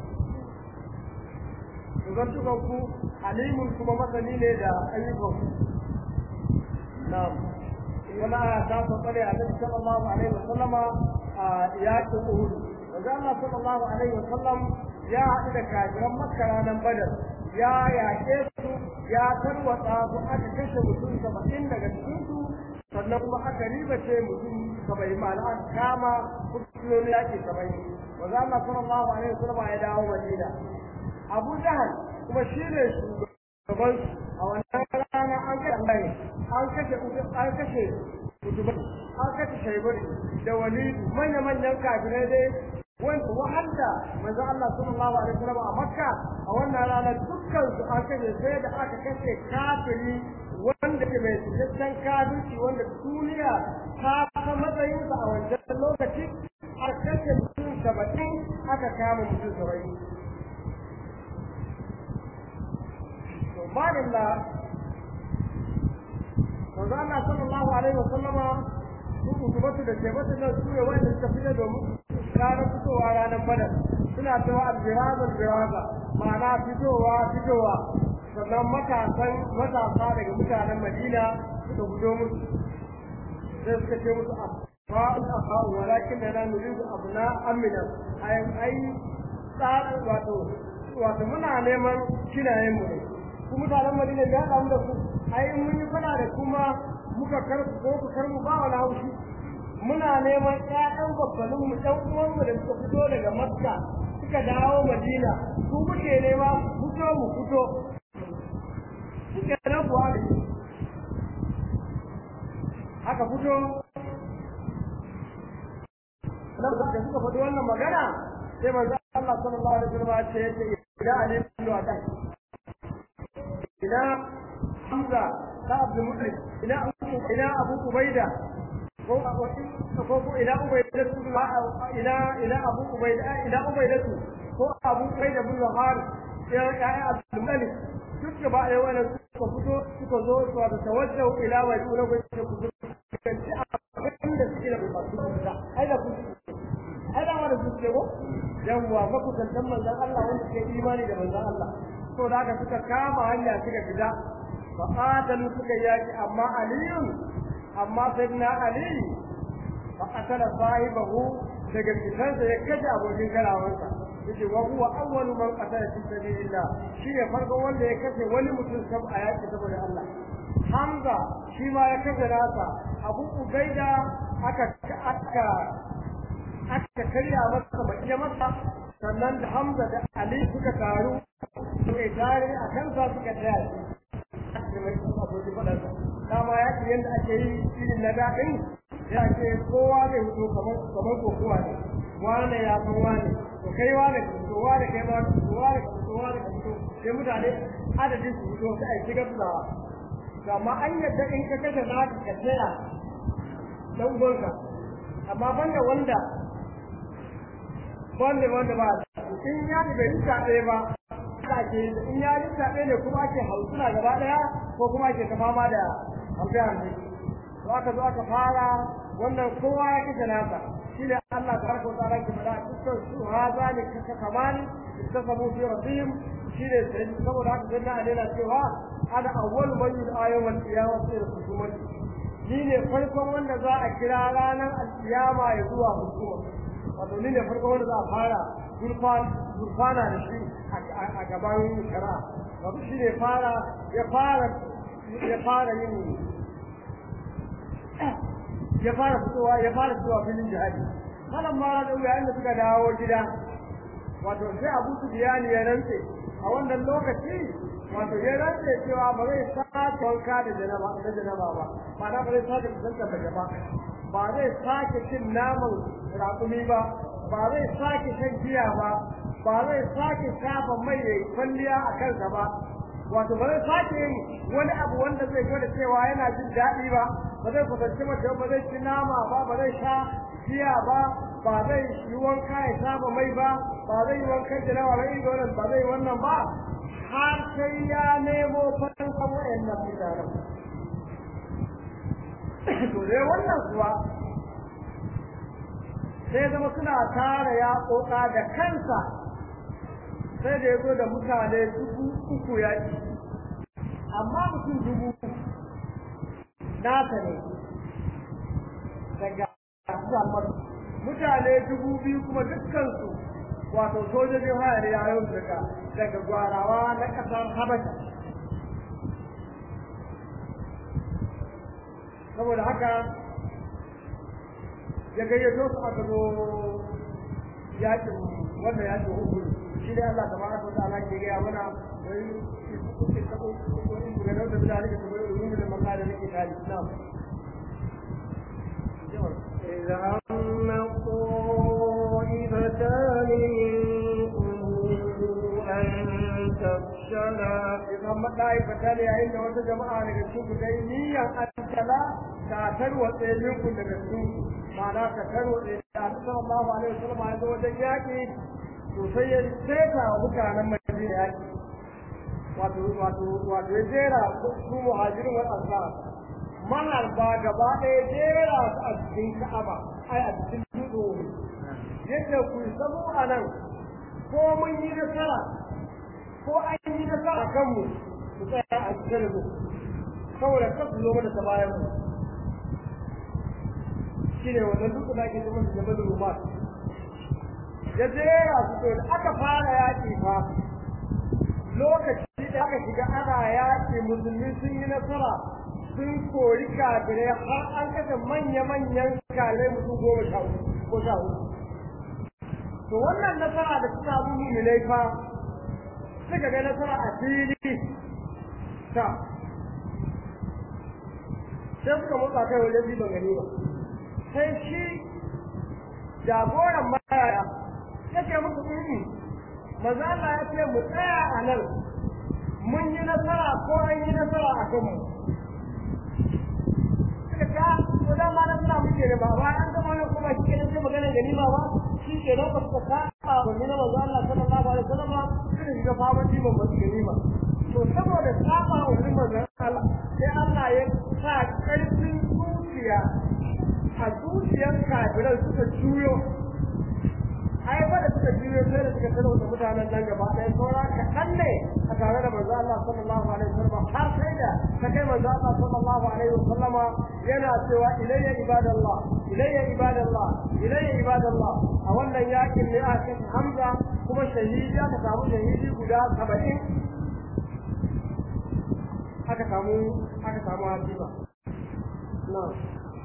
zantukan ku alimun kuma masani ne da ayyukan ku na'am wani aya ta tsare a nabi sallallahu alaihi wa sallama a yakin uhud wanda Allah sallallahu alaihi wa sallam ya haɗu da kafiran makka ranar badar ya yaƙe su ya tarwatsa su aka kashe mutum saba'in daga cikinsu sannan kuma aka ribace mutum saba'in ma'ana aka kama kusuroni yaƙi saba'in wanda Allah sallallahu alaihi wa sallama ya dawo madina abu jahal kuma shi ne shugaban a wannan rana an kashe Allah an kashe an kashe kutubai an kashe shaibari da wani manya-manyan kafirai dai wanda wahanda manzo Allah sallallahu alaihi wasallam a Makka a wannan rana dukkan su an kashe sai da aka kashe kafiri wanda ke mai cikakken kafirci wanda duniya ta ta matsayinsa a wancan lokaci a kashe mutum saba'in aka kama mutum saba'in malilla manzo Allah sallallahu alaihi wa sallama su kutubatu da shebatu da su ne wanda suka fita domin ranar fitowa ranar badar suna cewa albiraza albiraza ma'ana fitowa fitowa sannan matasan matasa daga mutanen madina suka fito musu sai suka ce musu fa'ul afa'u walakin da na nuridu abna amina ai ai tsarin wato wato muna neman kinayen mu ne ku mutanen Madina ya damu da ku ai mun yi fada da kuma muka karku ko ku karmu ba wani haushi muna neman ƴaƴan babbanin mu ɗan uwan mu da suka fito daga Makka suka dawo Madina su muke nema fito mu fito suke nan kuwa da haka fito nan da suka faɗi wannan magana sai manzo Allah sallallahu alaihi wasallam ya ce ila alim wa ta ina Hamza ta Abdul Muttalib ina ina Abu Ubaida ko ko ko ina Ubaida ina ina Abu Ubaida ina Ubaida ko Abu Ubaida bin Zahar ya ya Abdul Muttalib duk ba ai wannan suka fito suka zo su da tawajjahu ila wa ila ko ku kanci abin da suke da masu da ai da ku ai da wanda suke ko yawwa ba ku tantan manzon Allah wanda ke imani da manzon Allah to da haka suka kama hanya suka fita fa qatalu suka yaki amma aliyun amma sayyidina ali fa qatala sahibahu daga fitansa ya kaje abokin karawansa yace wa huwa awwalu man qatala fi sabilillah shi ne farko wanda ya kashe wani mutum sab a yaki saboda Allah Hamza shi ma ya kashe nasa Abu Ubaida aka aka aka karya masa bakiya masa sannan da Hamza da Ali suka taru suka tare a kansa suka tsaya shi mai abokin faɗarsa dama ya ce yadda ake yi irin na daɗin ya ce kowa zai fito kamar kamar kokowa ne wane ya san wane to kai wane ka fito wane kai ma ka fito wane ka fito wane ka fito sai mutane adadin su fito sai a shiga su dawa amma an yadda in ka kashe za ka ka tsaya dan gonka amma banda wanda wanda wanda ba in ya bai yi zaɓe ba ake in ya yi zaɓe ne kuma ake hausuna gaba ɗaya ko kuma ake ta fama da hamsin hamsin to aka zo aka fara wannan kowa ya kashe nasa shi ne Allah ta harkar tsara ke fada dukkan su ha za ne kaka kamani ta samu fi rabbihim shi ne sai saboda haka sai na alena cewa ana awwal man yul ayyuhal qiyamah sai hukumati ni ne farkon wanda za a kira ranar alkiyama ya zuwa hukuma wato ni ne farkon wanda za a fara gurfana da shi a gaban shara wato shi ne fara ya fara ya fara yin ya fara fitowa ya fara fitowa filin jihadi malam ma da yayin da suka dawo gida wato sai Abu Sufyan ya rantse a wannan lokaci wato ya rantse cewa ba zai sake wanka da janaba da janaba ba ma'ana ba zai sake kusanta da ba ba zai sake cin naman raƙumi ba ba zai sake shan giya ba ba zai sake shafa mai ya kwalliya a kansa ba wato ba zai sake yin wani abu wanda zai gwada cewa yana jin daɗi ba ba zai kusanci mace ba zai ci nama ba ba zai sha giya ba ba zai yi wanka ya shafa mai ba ba zai yi wankan jinawa ba ido wannan ba zai wannan ba har sai ya nemo fatan kan wayannan mutanen to dai wannan kuwa sai zama suna tara ya koka da kansa sai da ya zo da mutane dubu uku ya ci amma mutum dubu nasa ne daga mutane dubu biyu kuma dukkansu wato sojojin haya ne yayin daga daga gwarawa na kasar habasha saboda haka ya gayyato su aka zo yakin wannan yakin uku shi ne Allah tabaraka wa ta'ala ke gaya mana wai ga da da da kuma ulumin da maka da nake tare na إذا هم طائفتان منكم أن تفشلا idan maɗaifata ne yayin da wata jama'a daga cikin ku dai niyyar antala ta tarwatse minku daga cikin ku ma'ana ka tarwatse da sallallahu alaihi wasallam ya zo wajen yaƙi to sai ya seta wa mutanen madina yaƙi wato wato wato ya jera su muhajirin wal ansar maharba gaba ɗaya jera su a cikin ka'aba ai a cikin dutse yadda ku samu a nan ko mun yi nasara ko an yi nasara kanmu ku tsaya a cikin mu saboda kan su zo mana ta bayan mu shine wannan duk da ake zama da jabal rumat ya jera su to da aka fara yaƙi fa lokaci da aka shiga ana yaƙi musulmi sun yi nasara sun kori kafirai har an kashe manya-manyan kalai mutum goma sha ko sha to wannan nasara da suka abu mu fa suka ga nasara a fili ta sai suka motsa kai wajen riban gani ba sai shi jagoran mayaya ya ce musu ɗin maza Allah ya ce mu tsaya a nan mun yi nasara ko an yi nasara a kanmu suka ta to da ma nasara muke da ba ba an gama nan kuma shi kenan sai magana ganima ba shi ke nan ba suka saba ba ni na maza Allah sallallahu alaihi wasallam suka shiga faman diban ba su ganima to saboda saba wa wani manzon Allah sai Allah ya sa ƙarfin zuciya a zuciyar kafiran suka juyo ai ba da suka juyo sai da suka sanar da mutanen nan gaba ɗaya saura kaɗan ne a tare da manzo Allah sallallahu alaihi wasallam har sai da ta kai manzo Allah sallallahu alaihi wasallama yana cewa ilayya ibadallah ilayya ibadallah ilayya ibadallah a wannan yakin ne a cikin Hamza kuma shahidi aka samu shahidi guda 70 aka samu aka samu hasiba na'am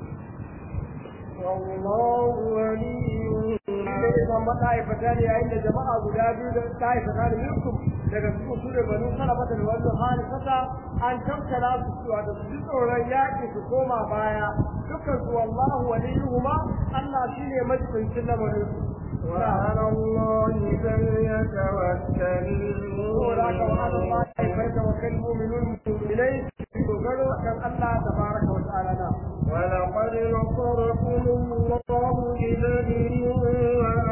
والله ولي da ya zama ɗa'ifata ne yayin da jama'a guda biyu da ɗa'ifata da minkum daga su su da banu salamata da wannan hali kasa an tattara su cewa da su ji tsoron yaƙi su koma baya dukkan su wallahu waliyuhuma Allah shine majibincin lamarin su وعلى الله فليتوكل saboda haka wa ala Allah ya farka wa kal mu'minun mu'minai dogaro kan Allah tabaraka wa ta'ala na ولقد نصركم الله ببدر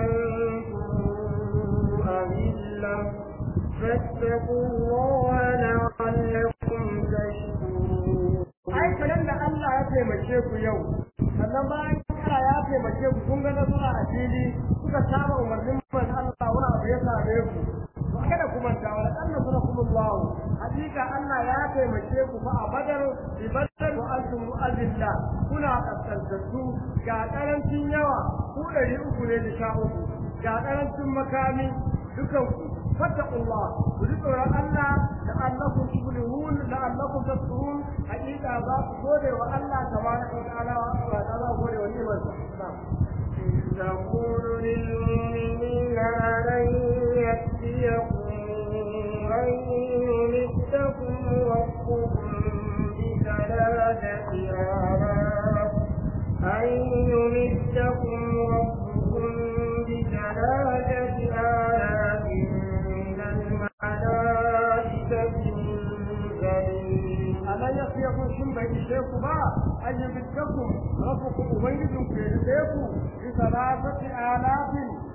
وأنتم أذلة فاتقوا الله لعلكم تشكرون ai kadan da Allah ya taimake ku yau sannan bayan Allah ya taimake ku kun ga nasara a fili kuka saba umarnin man Allah wani abu ya same ku to kada ku manta wa dan nasarakum Allah hakika Allah ya taimake ku fa a badar bi badar wa antum azilla kuna kaskantattu ga karancin yawa ku ɗari uku ne da sha uku ga karancin makami dukanku فاتقوا الله وذكر الله لعلكم تفلحون لعلكم تذكرون حقيقة ذات قولي والله تبارك وتعالى وتعالى قولي ونعم نعم تقول للمؤمنين ألن يكفيكم أن يمدكم ربكم بثلاثة آلاف أن يمدكم ربكم بثلاثة آلاف من الملائكة منزلين ألا يخيكم ثم يشيكم ما أن يمدكم ربكم أبيدكم في يديكم بثلاثة آلاف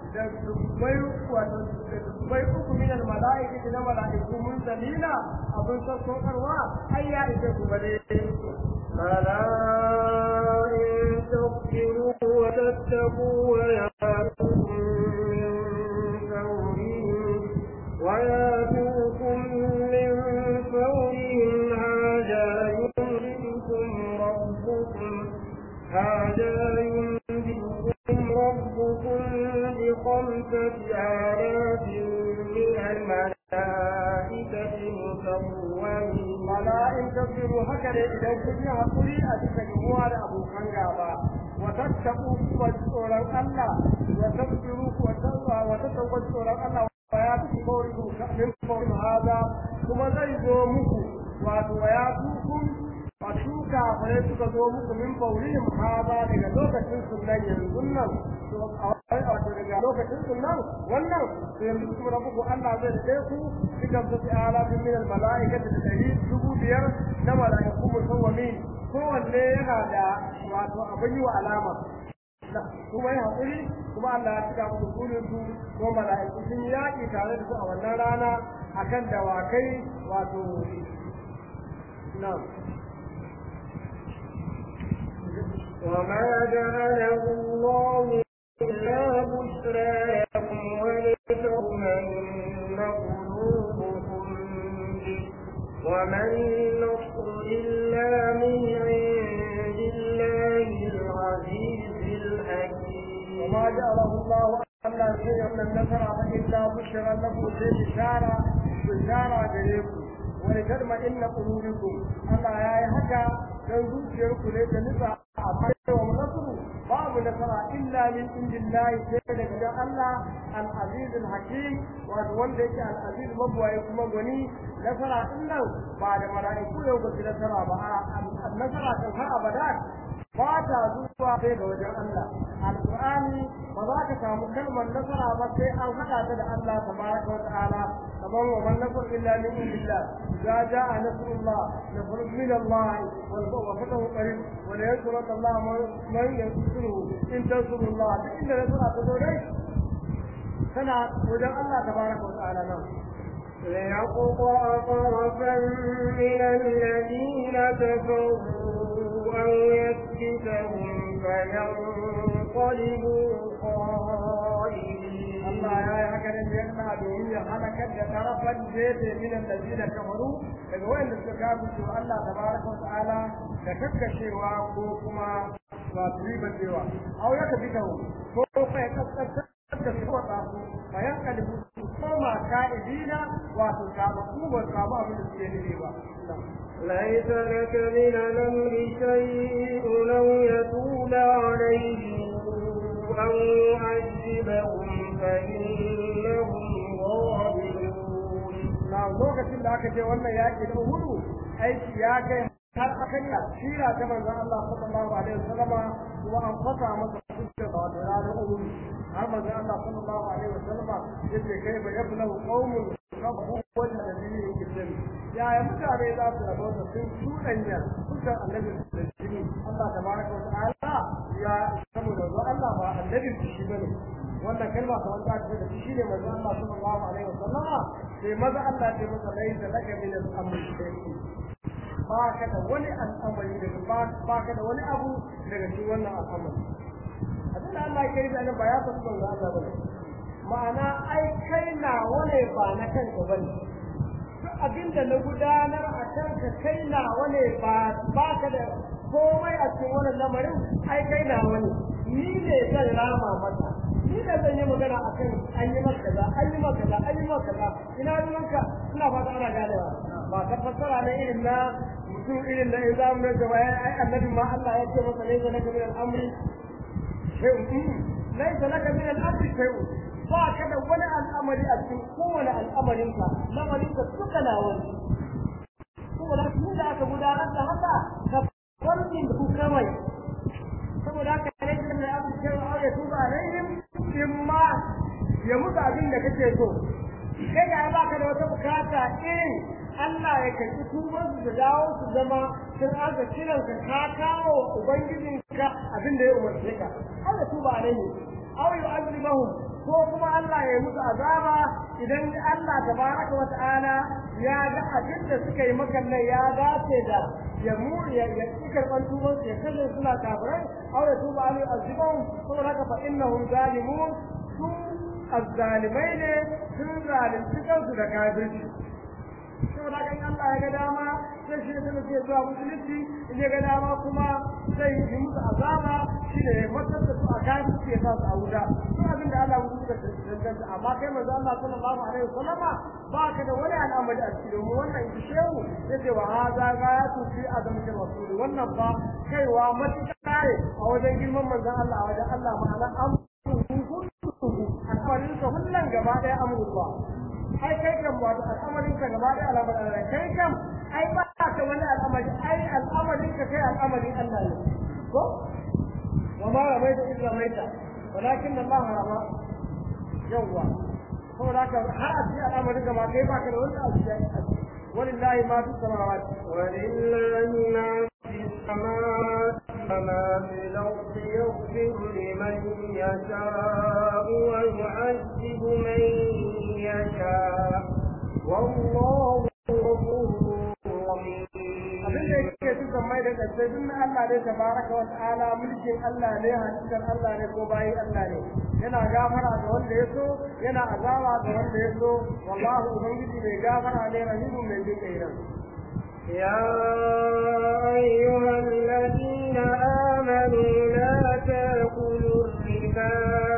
bai uku min almalaikati na malaiku mun dalila abin sassaukarwa ai ya ise ku bane بلى إن تصبروا وتتقوا ويأتوكم من فورهم ويأتوكم من فورهم هذا يمدكم ربكم هذا يمدكم ربكم بخمسة آلاف من الملائكة مسومين wala in tasbiru haka ne idan kun yi hakuri a cikin ruwa da abokan gaba wa tattaku wa tsoron Allah wa tasbiru wa tsawa wa tattaku tsoron Allah wa ya fi kawai ku min kawai hada kuma zai zo muku wato wa ya tukun a shuka fare suka zo muku min faurihim hada daga lokacin sunan yanzu nan to a wato daga lokacin sunan wannan to yanzu kuma rabbuku Allah zai da ku cikin su ala min al malaikati da dari dubu biyar na malaiku musawwamin kowanne yana da wato abin yi wa alama kuma yi haƙuri kuma Allah ya cika musu burin su ko mala'iku sun yaƙi tare da su a wannan rana akan dawakai wato na وما جعله الله إلا بشرى لكم ولتطمئن قلوبكم به وما النصر إلا من عند الله العزيز الحكيم وما جعله الله ألا شيء من النصر إلا بشرى لكم في بشارة بشارة إليكم ولتطمئن قلوبكم الله يا هكا dan zuciyarku ne ta nufa amma yawan nasru babu nasara illa min indillahi sai daga gidan Allah al-aziz al-hakim wato wanda yake al-aziz mabwaye kuma gwani nasara din nan ba da mala'iku yau ba su nasara ba nasara kan har abada ba ta zuwa sai ga wajen Allah alqur'ani ba za ka samu kalmar nasara ba sai an haɗa ta da Allah tabaraka wa ta'ala kamar wa man nasr illa min indillah idza jaa nasrullah nasrun min Allah wal fatahu qarib wa la yansuranna Allah man yansuruhu in tansurullah duk inda nasara ta zo dai tana wajen Allah tabaraka wa ta'ala nan ليقطع طرفا من الذين كفروا أو يسكتهم فينقلبوا خائبين Allah ya yi haka ne yana domin ya halakar da tarafan jefe min allazina kafaru daga wayanda suka kafu to Allah tabaraka wa ta'ala da kakkashewa ko kuma ba su riba cewa au ya tafi kawo ko fa ya kaskata da su wata su bayan kalibu su koma ka'idina wato kama su ba su samu abin da suke nufi ba ليس لك من الأمر شيء أو يتوب عليهم أو يعذبهم فإنهم ظالمون na lokacin da aka ce wannan yaƙi da hudu aiki ya kai har aka yi asira ta manzon Allah sallallahu alaihi wasallama kuma an fasa masa fuskar da wata ranar uhud har manzon Allah sallallahu alaihi wasallama yace kai ba yablahu qaumun rabbu wajha nabiyyin kitab ya ya mutane za su rabo da sun tudanya fuskar annabi da jini Allah tabaraka wa ta'ala ya saboda Allah ba annabi shi bane wannan kalma ta wanda aka da shi ne manzo Allah sallallahu alaihi wasallama sai maza Allah ya masa laisa laka min al-amri shay'un ba ka da wani al'amari daga ba ka da wani abu daga cikin wannan al'amari abin da Allah ya yi da ba ya san manzo Allah bane ma'ana ai kai na wane ba na kanka bane duk abin da na gudanar a kanka kai na wane ba ba ka da komai a cikin wannan lamarin ai kai na wani ni ne zan rama mata ni da zan yi magana a kan an yi maka kaza an yi maka kaza an yi maka kaza ina ruwanka ina fata ana ganewa ba ka fassara ne irin na mutum irin da in zamu da jama'a ai annabi ma Allah ya ce masa laysa laka min al-amri shay'un laysa laka min al-amri shay'un ba ka da wani al'amari a cikin kowane al'amarinka lamarinka duka na wani saboda tun da aka gudanar da haka ka farkin ku kawai saboda haka ne da ya abu cewa aure tuba alaihim in ma ya mutu abin da kake so kai ga ba ka da wata bukata in Allah ya karɓi tuban su da dawo su zama sun aka kiran ka ka kawo ubangijin ka abin da ya umarce ka Allah tuba alaihim aw yu'adhibuhum ko kuma Allah ya musu azaba idan Allah tabaraka wa ta'ala ya ga abin da suka yi maka nan ya dace da ya mu ya ya karban tuban su ya kalle suna kafirai aw ya tuba alai azibahum saboda haka fa innahum zalimun su azzalimai ne sun zalunci kansu da kafirci saboda haka in Allah ya ga dama sai shi da ke zuwa musulunci in ya ga dama kuma sai yi musu azaba shi ne matar da su a kafirci ya sa su a wuta duk abin da Allah musu da danganta amma kai manzo Allah sallallahu alaihi wasallama ba ka da wani al'amari a cikin mu wannan in shehu yace wa hadha ghayatu fi azamati rasul wannan ba kaiwa matuƙa ne a wajen girman manzon Allah a wajen Allah ma'ana an al'amarin sa kullun gaba daya amurwa ai kai kan wato al'amarin ka gaba daya al'amarin kai kan ai ba ka wani al'amari ai al'amarin ka kai al'amarin Allah ne ko وما رميت إذ رميت ولكن الله رمى يوا هو ذاك هذا الأمر كما كيف كان ولا ولله ما في السماوات ولله ما في السماوات وما في الأرض يغفر لمن يشاء ويعذب من يشاء والله غفور رحيم abin da yake dukan mai da kasai duk na Allah ne tabaraka wa ta'ala mulkin Allah ne hadisan Allah ne ko bayin Allah ne yana gafara ga wanda ya so yana azaba ga wanda ya so wallahi ubangiji mai gafara ne rahimu mai jin kai يا أيها الذين آمنوا لا تأكلوا الربا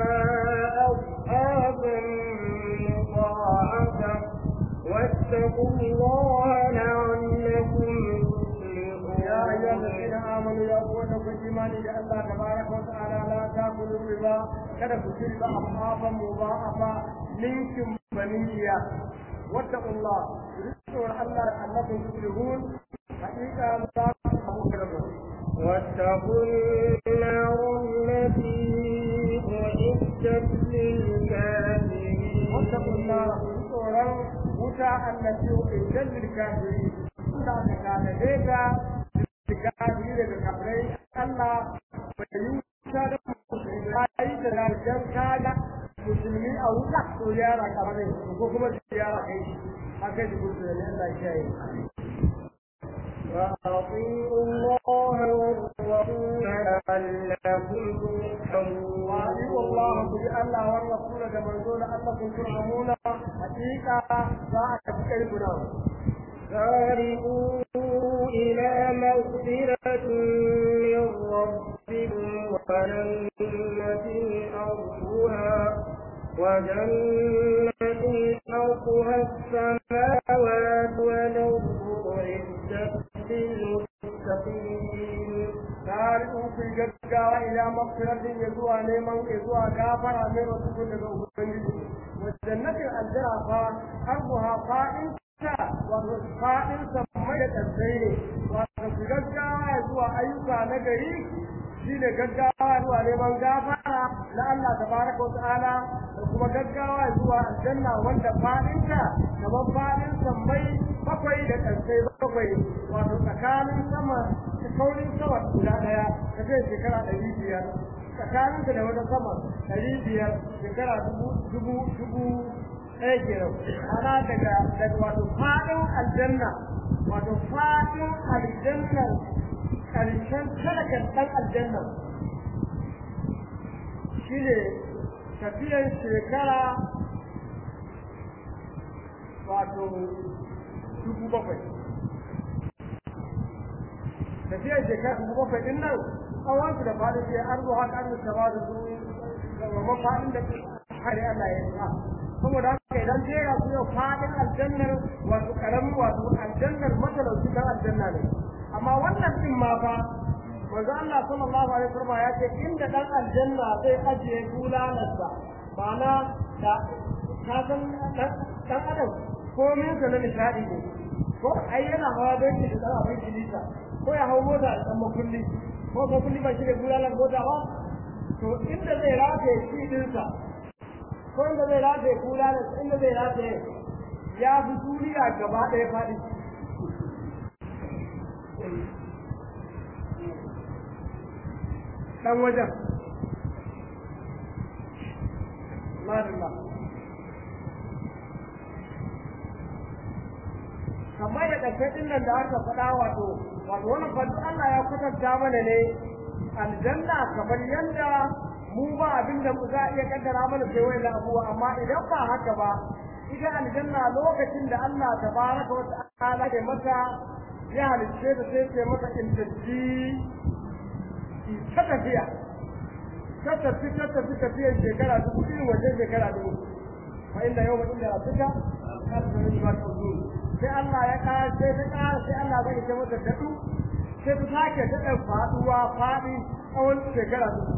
أضعافا مضاعفة واتقوا الله لعلكم يا أيها الذين آمنوا يا أخوانا في الإيمان يا الله تبارك وتعالى لا تأكلوا الربا kada ku ci riba afafa mubahafa ninkin baniya واتقوا الله رزقوا الله انكم تفلحون حقيقه لا تفلحون واتقوا النار التي أعدت للكافرين واتقوا النار tsoron wuta allati uiddat lil kafirin da aka kana daga kafiri daga kafirai Allah bai yi wuta da musulmi da rajan kaga musulmi a wuta to yara kamar ne ko kuma yara kai shi haka shi musulmi Allah ya yi وأطيعوا الله والرسول لعلكم ترحمون وأطيعوا الله بأن والرسول كما يقول أنكم ترحمون حقيقة ذاك كيفنا سارعوا إلى مغفرة من ربكم وجنة أرضها وجنة أرضها السماوات والأرض أعدت للمتقين سارعوا في جدّا إلى مغفرة يزوى نيمان يزوى كافر من رسول الله وجنة الجنة أرضها قائم wato faɗin sammai da ƙasai ne wato su gaggawa zuwa ayyuka na gari shi ne gaggawa zuwa neman gafara na Allah tabaraka wa ta'ala da kuma gaggawa zuwa aljanna wanda faɗinta kamar faɗin sammai bakwai da ƙasai bakwai wato tsakanin sama kaurin sama guda ɗaya ta kai shekara ɗari biyar tsakaninta da wata sama ɗari biyar shekara dubu dubu dubu ɗaya kenan ana daga daga wato faɗin aljanna wato faɗin aljanna ƙarshen talakan ɗan aljanna shi ne tafiyar shekara wato dubu bakwai tafiyar shekara dubu bakwai ɗin nan tsawonsu da faɗin sai arzo haka arzo ta ba da su ga faɗin da hari Allah ya yi saboda haka idan jera su yau fadin aljannar wato karamin wato aljannar matalauci dan aljanna ne amma wannan din ma fa manzo Allah sallallahu alaihi wasallam ya ce inda dan aljanna zai ajiye bulalarsa ma'ana da ka san dan adam komin sa na nishadi ne ko ai yana hawa don shi da abin kilita ko ya hau mota da dan makulli ko makulli ba shi da bulalar mota ba to inda zai rataye shi dinsa ko inda zai rataye kula da inda zai rataye ya fi duniya gaba ɗaya faɗi ɗan wajen Madalla. kamar da ƙarfafin nan da aka faɗa wato wato wannan fadu Allah ya kwatanta mana ne aljanna kamar yadda mu ba abin da za a iya kaddara mana sai wani abuwa amma idan ba haka ba ita aljanna lokacin da Allah tabaraka wa ta'ala ya mata ya halicce ta sai ce mata in tafi ta tafiya ta tafi ta tafi tafiyar shekara dubu irin wajen shekara dubu fa inda yau inda rabbika kalbu min ma tuzun sai Allah ya kara sai ta kara sai Allah zai ce mata dadu sai ta sake daɗa faɗuwa faɗi tsawon shekara dubu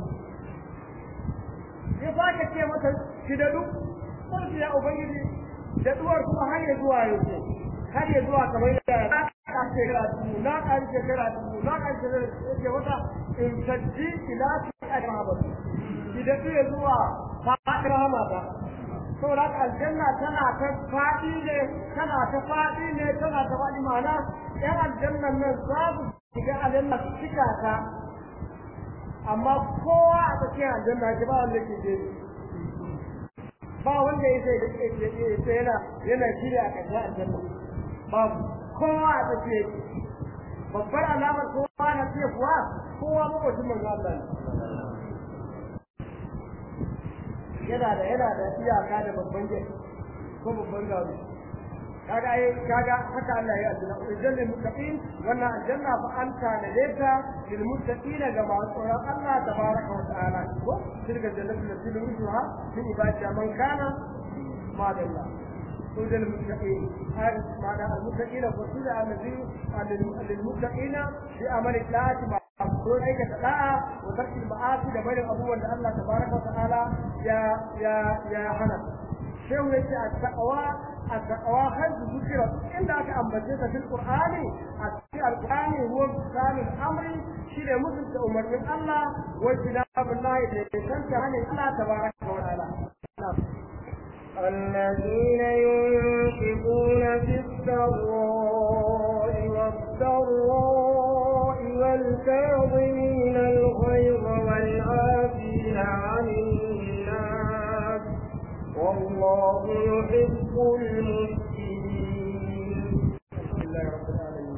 ya sake ce mata ki dadu sai ya ubangiji daɗuwar kuma har ya zuwa yanzu har ya zuwa kamar yadda na ƙar shekara dubu na ƙar shekara dubu na ƙar shekara dubu ya ce mata in sajji ila fi ajiyar ki daɗu ya zuwa faɗin rahamata saboda haka aljanna tana ta faɗi ne tana ta faɗi ne tana ta faɗi ma'ana ƴan aljannan nan za su shiga aljanna su cika ta amma kowa a tsakiyar aljanna shi ba wanda ke jeri ba wanda ya sai yana yana shirya a ƙarshen aljanna babu kowa a tsakiyar babbar alamar kowa na fiye kuwa kowa makwacin manzo Allah ne yana da yana da iyaka da babban gate ko babban gado kaga ai kaga haka Allah ya aljanna idan lil muttaqin wannan aljanna fa anta da leta lil muttaqin ga masu tsoron Allah tabaraka wa ta'ala ko tilka jannatu lati nuruha min ibadi man kana ma dalla سود المتقين هذا معنى المتقين فصول الذي للمتقين بأمر الله don aikata da'a wa tarki ma'asi da barin abubuwan da Allah tabaraka wa ta'ala ya ya ya hana shehu yace at-taqwa at-taqwa hadu zikra inda aka ambace ta fil qur'ani a cikin al-qur'ani huwa misalul amri shi da mutunta umarnin Allah wa jinabullahi da kanta hanin Allah tabaraka wa ta'ala الذين ينفقون في السراء والضراء والكاظمين الغيظ والعافين عن الناس والله يحب المحسنين الحمد لله رب العالمين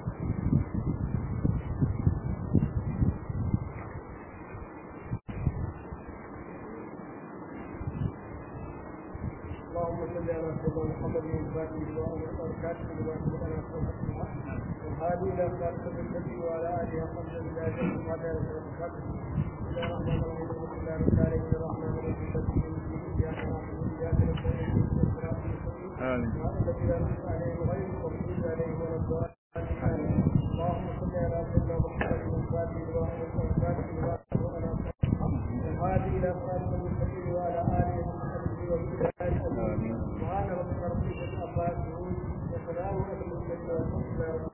اللهم صل على سيدنا محمد الفاتح وعلى الكاتب لما سبق لنا والهادي الى صراط المستقيم وعلى اله وصحبه اجمعين وعلى اله وصحبه بسم الله الرحمن الرحيم الحمد لله رب العالمين الرحمن الرحيم اياك نعبد واياك نستعين اهدنا الصراط المستقيم آمين. الذين انعمت عليهم غير المغضوب عليهم ولا الضالين اللهم صل على سيدنا محمد الفاتح وعلى الكاتب لما سبق لنا والهادي الى صراط المستقيم وعلى اله وصحبه وسلم سبحان ربك رب العزه عما يصفون وسلم